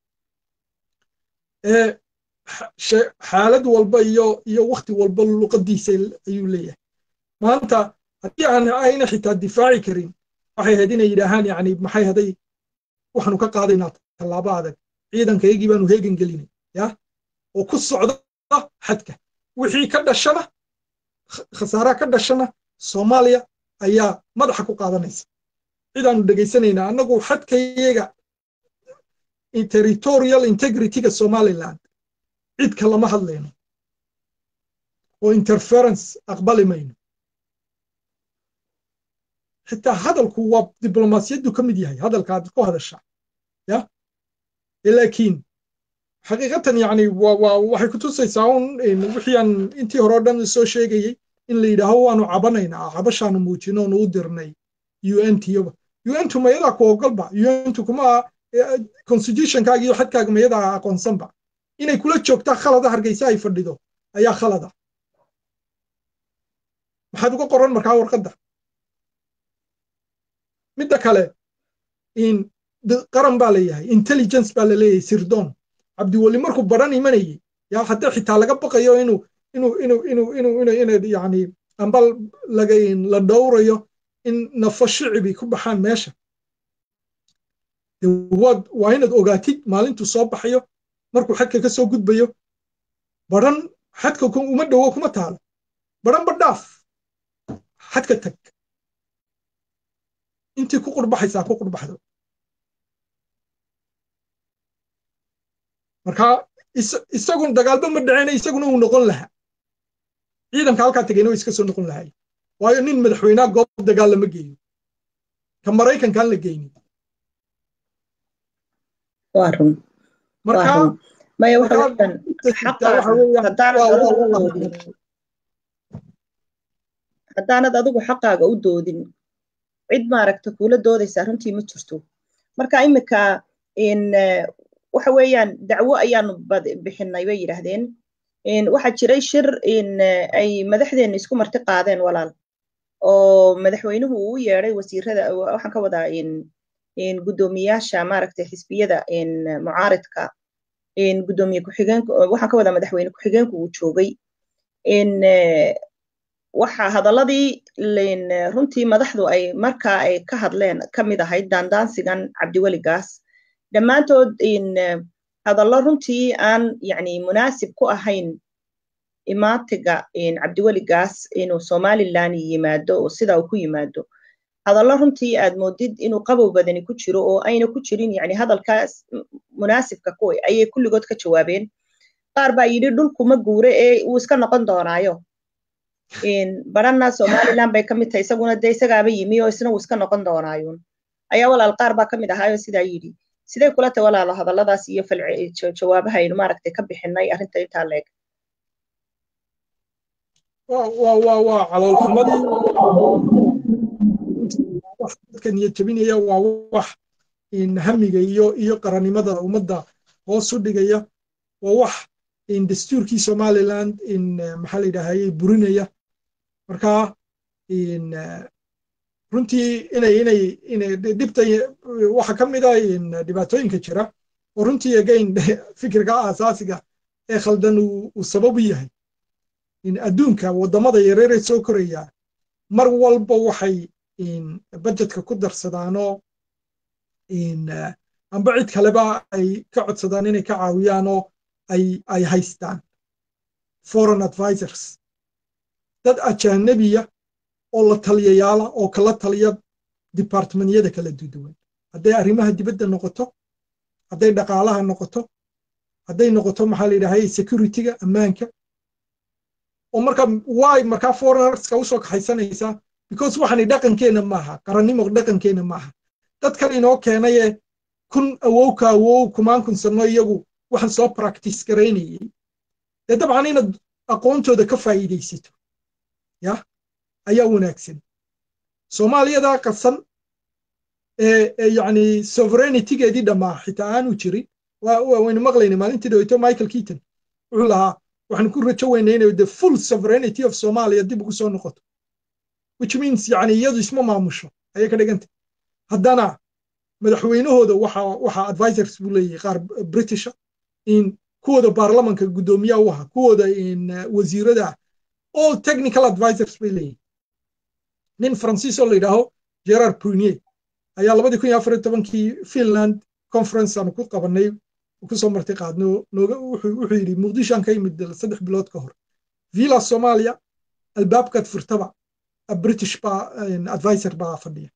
xaalad walba iyo iyo wakti walba luqadiisa ayuu leeyahay maanta haddii aan ayna xitaa difaaci karin waxay ahayd inay yidhaahaan yani maxay haday waxaanu ka qaadaynaa tallaabo adag ciidankaygii baanu heegan gelinay ya oo ku socda xadka wixii ka dhashana khasaaraha ka dhashana soomaaliya ayaa madaxa ku qaadanaysa cidaanu dhegaysanaynaa annagu xadkayaga territorial integrityga somaliland cid kalama hadlayno oo interference aqbali mayno xitaa hadalku waa diblomaasiyaddu ka mid yahay hadalkaad ku hadashaa ya laakiin xaqiiqatan yani waxay ku tusaysaa un wixii aan intii hore o dhan soo sheegayey in la yidhaaho waanu cabanaynaa cabashaanu muujino onu u dirnay un tiyoba un tu mayadaa ku ogolba un tu kuma constitutionkaaga iyo xadkaaga mayadaa aqoonsanba inay kula joogtaa khalada hargeysa ay fadhido ayaa khalada maxaad uga qoran markaa warqadda midda kale qaran baa leeyahay intelligence baa laleeyahay sirdoon cabdiweli markuu baran imanayey yaa haddii xitaa laga baqayo inuu inuu inuu inuu inuu inuu inuu yani amba laga la dhowrayo in nafo shicibi ku baxaan meesha waad waa inaad ogaatid maalintuu soo baxayo markuu xadka ka soo gudbayo baran xadka uma dhowo kuma taalo baran ba dhaaf xadka tag intii ku qurbaxaysaa ku qurbaxdo marka isagun dagaalba ma dhaceyna isaguna uu noqon lahaa ciidanka halkaa tegayna way iska soo noqon lahay waayo nin madaxweynaha goob dagaal lama geeyo ka maraykankaan la geynin
waa run
marka
maya waxa weeyaan haddaanad adigu xaqaaga u doodin cid maaragta kuula doodaysaa runtii ma jirto marka imika waxa weeyaan dacwo ayaanu bixinay bay yidhaahdeen waxaa jiray shir ay madaxdeenna isku marti qaadeen walaal oo madaxweynuhu uu u yeeday wasiirada waxaan ka wadaa guddoomiyaasha maaragtay xisbiyada mucaaridka guddoomiye ku-xigeenka waxaan ka wadaa madaxweyne ku-xigeenku uu joogay waxa hadaladii runtii madaxdu ay markaa ay ka hadleen ka mid ahayd daandaansigan cabdiweligaas dhammaantood hadallo runtii aan yani munaasib ku ahayn imaatiga cabdiweligaas inuu somalilan yimaado oo sidaa uu ku yimaado hadallo runtii aad moodid inuu qabow badani ku jiro oo ayna ku jirin yani hadalkaas munaasibka kuwa ayay kulligood ka jawaabeen qaar baa yidhi dhulkuma guure ee uu iska noqon doonaayo baranna somalilan bay ka mid tahay isaguna dee isagaaba yimi oo isna uu iska noqon doonaayun ayaa walaal qaar baa ka mid ahaayo sidaa yidhi sidee kula tahay walaalo hadalladaas iyo jawaabaha aynu maaragtay ka bixinay arrinta intaa leeg
waa caloolxumadii dadka niyad jabinaya waa wax hamiga iyo iyo qarannimada ummadda hoos u dhigaya waa wax dastuurkii somaliland maxaa la yidhaahayey burinaya marka runtii inay inay inay dhibta waxa ka mid ah dhibaatooyinka jira oo runtii again fikirka aasaasiga ee khaldan uu sabab u yahay adduunka waddamada yareeree soo koraya mar walba waxay budgetka ku darsadaanoo amba cid kaleba ay ka codsadaan inay ka caawiyaanoo ay ay haystaan foreign advisors dad ajaanabiya oo la taliyayaala oo kala taliya departmentyada kala duwan hadday arrimaha dibadda noqoto hadday dhaqaalaha noqoto hadday noqoto maxaa la yidhahay securityga ammaanka oo marka way markaa foreignarska usoo kaxaysanaysaa because waxani dhaqankeenna maaha qarannimo dhaqankeenna maaha dadkan inoo keenaye kun awowka awow kumaan kun sano iyagu waxaan soo practice garaynayay dee dabcan inaad aqoontooda ka faa'iidaysato ya ayaa wanaagsan soomaaliyadaa qasan ee yacni sovereignitigeedii dhammaa xitaa aanu jirin waynu maqlayna maalintii dhaweyto michael keaton wuxuu lahaa waxaan ku rajo weynay inay the full sovereignty of somalia dib ugu soo noqoto which means yani iyadu isma maamusho ayay ka dhiganta haddana madaxweynahooda waxa waxa advisors buu leeyahay qaar britisha in kuwooda baarlamanka guddoomiyaha u ahaa kuwooda wasiirada all technical advisors bay leeyihin nin faransiis oo la yidhaaho gerard prunier ayaa labadii kun iyo afar iyo tobankii finland conference aanu ku qabanay kusoo marti qaadno nooga wuxuu yidhi muqdishoan ka yimid saddex bilood ka hor villa somalia albaabkaad furtaba british baa advisor baa fadhiya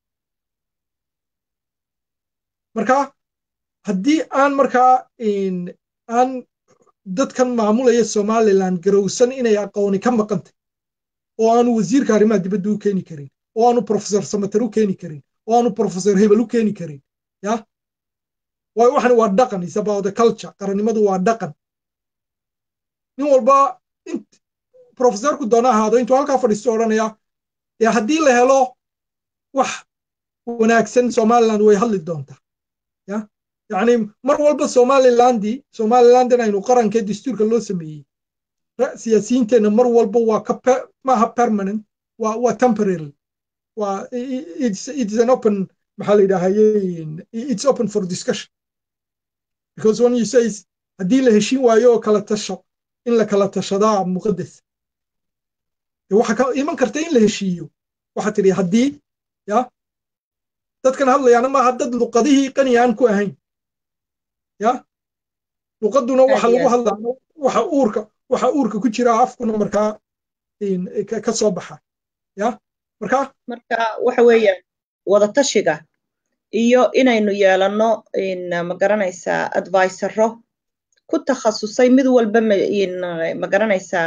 marka haddii aan markaa aan dadkan maamulaya somaliland garowsan inay aqooni ka maqantay oo aanu wasiirka arrimaha dibadda u keeni karin oo aanu professor samater u keeni karin oo aanu professor hebel u keeni karin ya waayo waxan waa dhaqan is about the culture qarannimadu waa dhaqan nin walba professorku doona ahaado intuu halkaa fadhiisto odhanaya dee haddii la helo wax wanaagsan somaliland way hadli doontaa ya yacni mar walba somalilandi somalilandin aynu qarankee dastuurka loo sameeyey siyaasiyiinteenna mar walba waa ka maaha permanent waa waa temporary waa it's it's an open maxaa la yidhaahaye it's open for discussion because when you say haddii la heshin waayo oo kala tasho in la kala tashadaa muqaddas waxa ka iman karta in la heshiiyo waxa tidhi haddii ya dadkan hadlayaana maaha dad luqadihii qani aan ku ahayn ya luqaduna waxa lagu hadlaa waxa uurka waxa uurka ku jira afkuna markaa ka soo baxa ya marka
marka waxa weeyaan wadatashiga iyo inaynu yeelanno ma garanaysaa advisoro ku takhasusay mid walba ma garanaysaa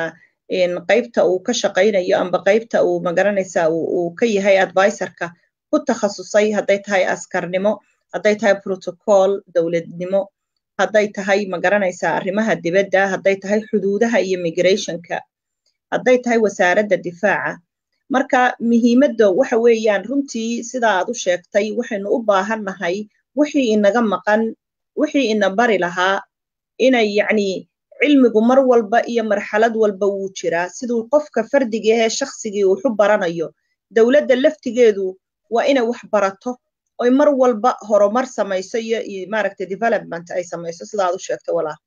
qaybta uu ka shaqaynayo amba qaybta uu magaranaysaa uu ka yahay advisorka ku takhasusay hadday tahay askarnimo hadday tahay protocol dowladnimo hadday tahay magaranaysaa arrimaha dibadda hadday tahay xuduudaha iyo migrationka hadday tahay wasaaradda difaaca marka muhiimadda waxa weeyaan runtii sida aad u sheegtay waxaynu u baahannahay wixii inaga maqan wixii ina bari lahaa inay yacni cilmigu mar walba iyo marxalad walba wuu jiraa siduu qofka fardiga ahee shaksigii wuxu baranayo dowladda laftigeedu waa inay wax barato oy mar walba horumar samayso iyo maaragtay development ay samayso sida aad u sheegtay walaal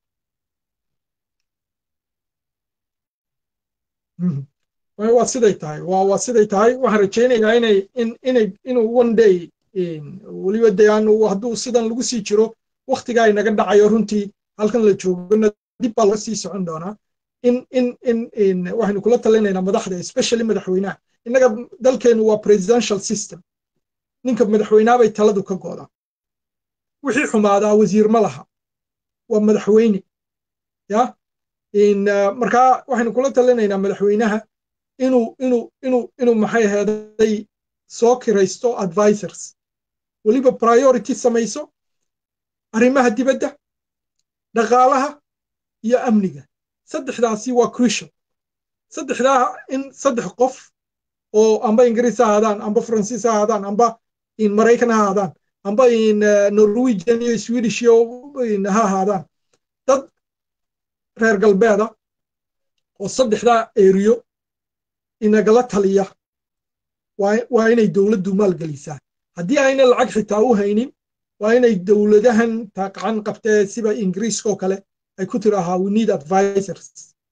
waa siday tahay waa siday tahay waxaan rajaynayaa inay inay inuu one day weliba dee aanu hadduu sidan lagu sii jiro waktigaa inaga dhacayo runtii halkan la joogona dib baa laga sii socon doonaa in in in waxaynu kula talinaynaa madaxda especially madaxweynaha innaga dalkeenu waa presidential system ninka madaxweynaha bay taladu ka go'daa wixii xumaadaa wasiir ma laha waa madaxweyne ya markaa waxaynu kula talinaynaa madaxweynaha inuu inuu inuu inuu maxay aheeday soo kiraysto advisors weliba priority samayso arrimaha dibadda dhaqaalaha iyo amniga saddexdaasi waa crucial saddexdaa in saddex qof oo amba ingiriis ha ahaadaan amba faransiis ha ahaadaan amba in maraykan ha ahaadaan amba in norwegian iyo swedish iyo ha ahaadaan dad reer galbeeda oo saddexdaa eriyo inagala taliya waa inay dowladdu maalgelisaa haddii ayna lacag xitaa u haynin waa inay dowladahan taaqacan qabtee siba ingiriiska oo kale ay ku tiraahaa we need advisors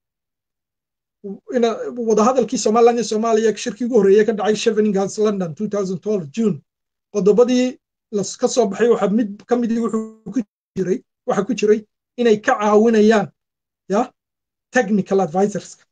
wadahadalkii somaliland iyo soomaaliya shirkii ugu horreeyey ka dhacay cheveninghas london june qodobadii ka soo baxay waxa mid ka midii wuxuu ku jiray waxa ku jiray inay ka caawinayaan ya technical advisorska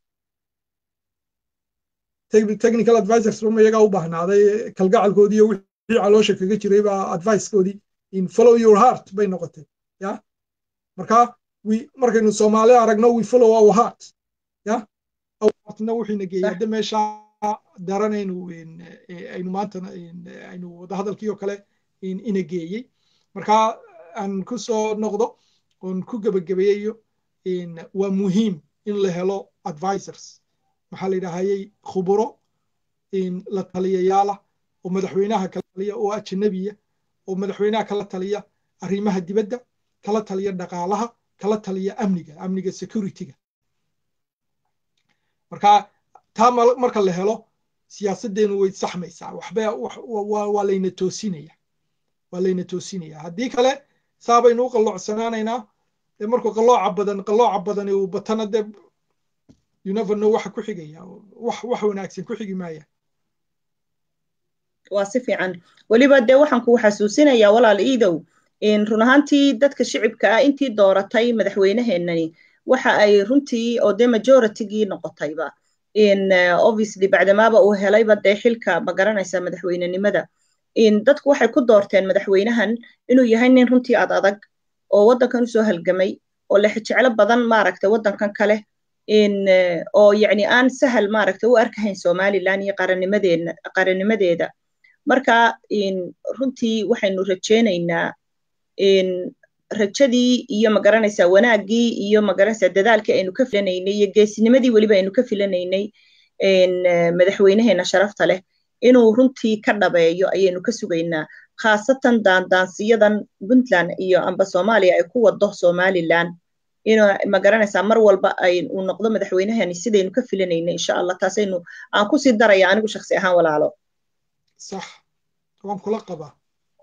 technical advisors uma iyagaa u baahnaaday kalgacalkoodii iyo wixii caloosha kaga jiray baa advicekoodii in follow your heart bay noqotay ya marka markaynu soomaali aragno we follow our heart ya heartna wuxuuna geeyay hadda meesha daranaynu aynu maanta aynu wadahadalkii oo kale ina geeyey marka aan ku soo noqdo oon ku gebagabeeyayo waa muhiim in la helo advisors maxaa la yidhaahayey khuburo la taliyayaala oo madaxweynaha kala taliya oo ajanabiya oo madaxweynaha kala taliya arrimaha dibadda kala taliya dhaqaalaha kala taliya amniga amniga securityga marka taa marka la helo siyaasaddeenu way saxmaysaa waxba waa layna toosinaya waa layna toosinaya haddii kale saa baynu u qalloocsanaanaynaa dee markuu qallooca badan qallooca badani uu batana dee you never know waxa ku xigaya wax wax wanaagsan ku xigi maaya
waa si fiican weliba dee waxaan ku xasuusinayaa walaal iidow run ahaantii dadka shicibka ah intii dooratay madaxweyneheenani waxa ay runtii oo dee majoritygii noqotayba obviously bacdamaaba uu helayba dee xilka ma garanaysa madaxweynenimada dadku waxay ku doorteen madaxweynahan inuu yahay nin runtii ad adag oo waddankan usoo halgamay oo lexjeclo badan maaragta waddankan kale oo yacni aan sahal maaragta u arkahayn somaliland iyo qarannimadeena qarannimadeeda marka runtii waxaynu rajaynaynaa rajadii iyo magaranaysaa wanaaggii iyo magaranaysaa dadaalkii aynu ka filanaynay iyo geesinimadii weliba aynu ka filanaynay madaxweynaheena sharafta leh inuu runtii ka dhabeeyo ayaynu ka sugaynaa khaasatan daandaansiyadan puntland iyo amba soomaaliya ay ku wado somaliland inuu magaranaysaa mar walba ay uu noqdo madaxweynahani sidaynu ka filanaynay insha allah taasaynu aan kusii daraya anigu shaksi ahaan walaalo
sax waan kula qabaa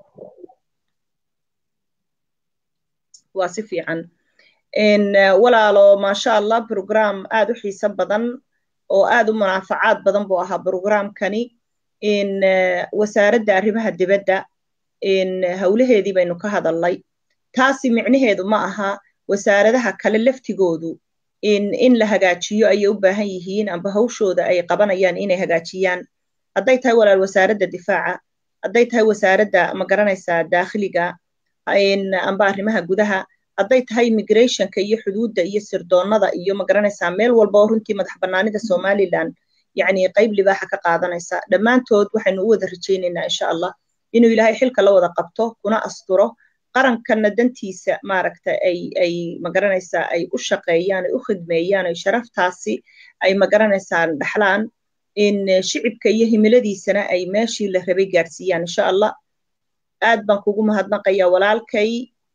waa si fiican walaalo maasha allah program aad u xiiso badan oo aad u munaafacaad badan buu ahaa programkani wasaaradda arrimaha dibadda howlaheedii baynu ka hadalnay taasi micnaheedu ma aha wasaaradaha kale laftigoodu in la hagaajiyo ayay u baahan yihiin amba hawshooda ay qabanayaan inay hagaajiyaan hadday tahay walaal wasaaradda difaaca hadday tahay wasaaradda ma garanaysaa daakhiliga amba arrimaha gudaha hadday tahay immigrationka iyo xuduudda iyo sirdoonnada iyo magaranaysaa meel walba oo runtii madax bannaanida somaliland yacni qayb libaaxa ka qaadanaysa dhammaantood waxaynu u wada rajaynaynaa insha allah inuu ilaahay xilka la wada qabto kuna asturo qarankanna dantiisa maaragta ay ay magaranaysaa ay u shaqeeyaan ay u khidmeeyaan ay sharaftaasi ay magaranaysaa dhaxlaan in shicibka iyo himiladiisana ay meeshii la rabay gaadhsiiyaan insha allah aad baan kugu mahadnaqayaa walaalkay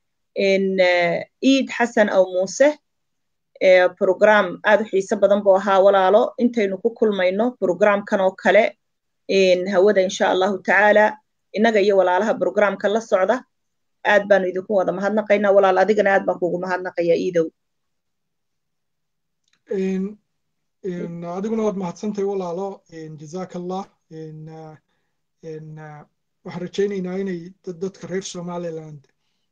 iid xasan aw muuse program aad u xiise badan buu ahaa walaalo intaynu ku kulmayno programkan oo kale hawada insha allahu tacaala innaga iyo walaalaha programka la socda aad baanu idinku wada mahadnaqaynaa walaal adigana aad baan kugu mahadnaqayaa iidow
adiguna waad mahadsantahay walaalo jazaaka allah waxaan rajaynaynaa inay dadka reer somaliland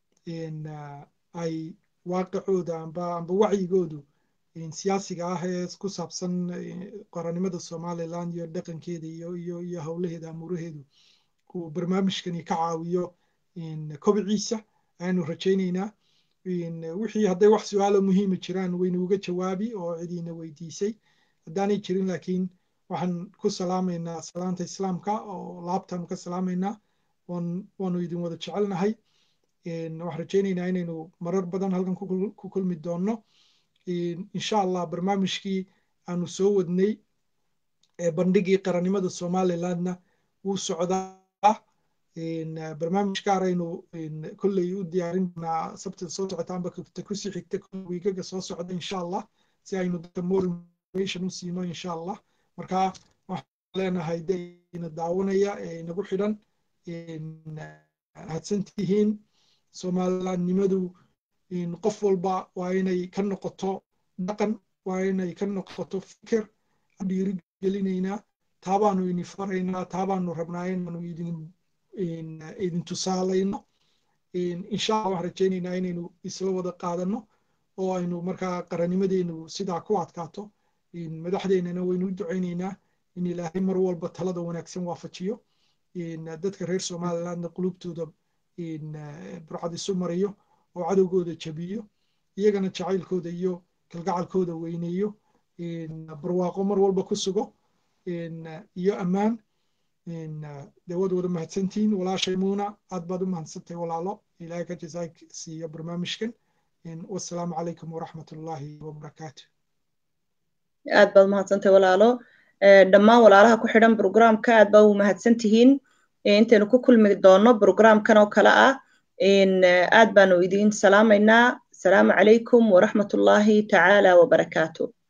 ay waaqicooda amba amba wacyigoodu siyaasiga ah ee ku saabsan qorannimada somaliland iyo dhaqankeeda iyo iyo iyo howlaheeda amuuraheedu uu barnaamijkani ka caawiyo kobiciisa ayaanu rajaynaynaa wixii hadday wax su-aalo muhiima jiraan waynu uga jawaabi oo cidiina weydiisay haddaanay jirin laakiin waxaan ku salaamaynaa salaanta islaamka oo laabtaanu ka salaamaynaa waanu idin wada jecelnahay waxaan rajaynaynaa inaynu marar badan halkan ku kulmi doonno insha allah barnaamijkii aanu soo wadnay bandhigii qarannimada somalilandna wuu socdaa barnaamij gaar aynu kolley u diyaarin doonaa sabtida soo socota amba ta kusii xigta wiigaga soo socda insha allah si aynu dadka more information u siino insha allah marka waxaan leenahay dayna daawanaya ee inagu xidhan hadsantihiin somalilandnimadu qof walba waa inay ka noqoto dhaqan waa inay ka noqoto fikir dhiirigelinaynaa taabaanu idin faraynaa taabaanu rabnaa inaanu idin idin tusaalayno insha allah waxaan rajaynaynaa inaynu isla wada qaadano oo aynu markaa qarannimadeenu sidaa ku adkaato madaxdeennana waynu u ducaynaynaa in ilaahay mar walba talada wanaagsan waafajiyo dadka reer somalilandna qulubtooda burcad isu mariyo oo cadowgooda jabiyo iyagana jacaylkooda iyo kalgacalkooda weyneeyo barwaaqo mar walba ku sugo iyo ammaan dee waad wada mahadsantihiin walaashay muuna aad baad u mahadsantahay walaalo ilaahay ka jazaak siiyo barnaamijkan wasalaamu calaykum waraxmat ullaahi wabarakaatu
aad baad mahadsantahay walaalo dhammaan walaalaha ku xidhan programka aad baa u mahadsan tihiin intaynu ku kulmi doono programkan oo kale ah aad baanu idin salaamaynaa asalaamu calaykum waraxmat ullaahi tacaala wabarakaatu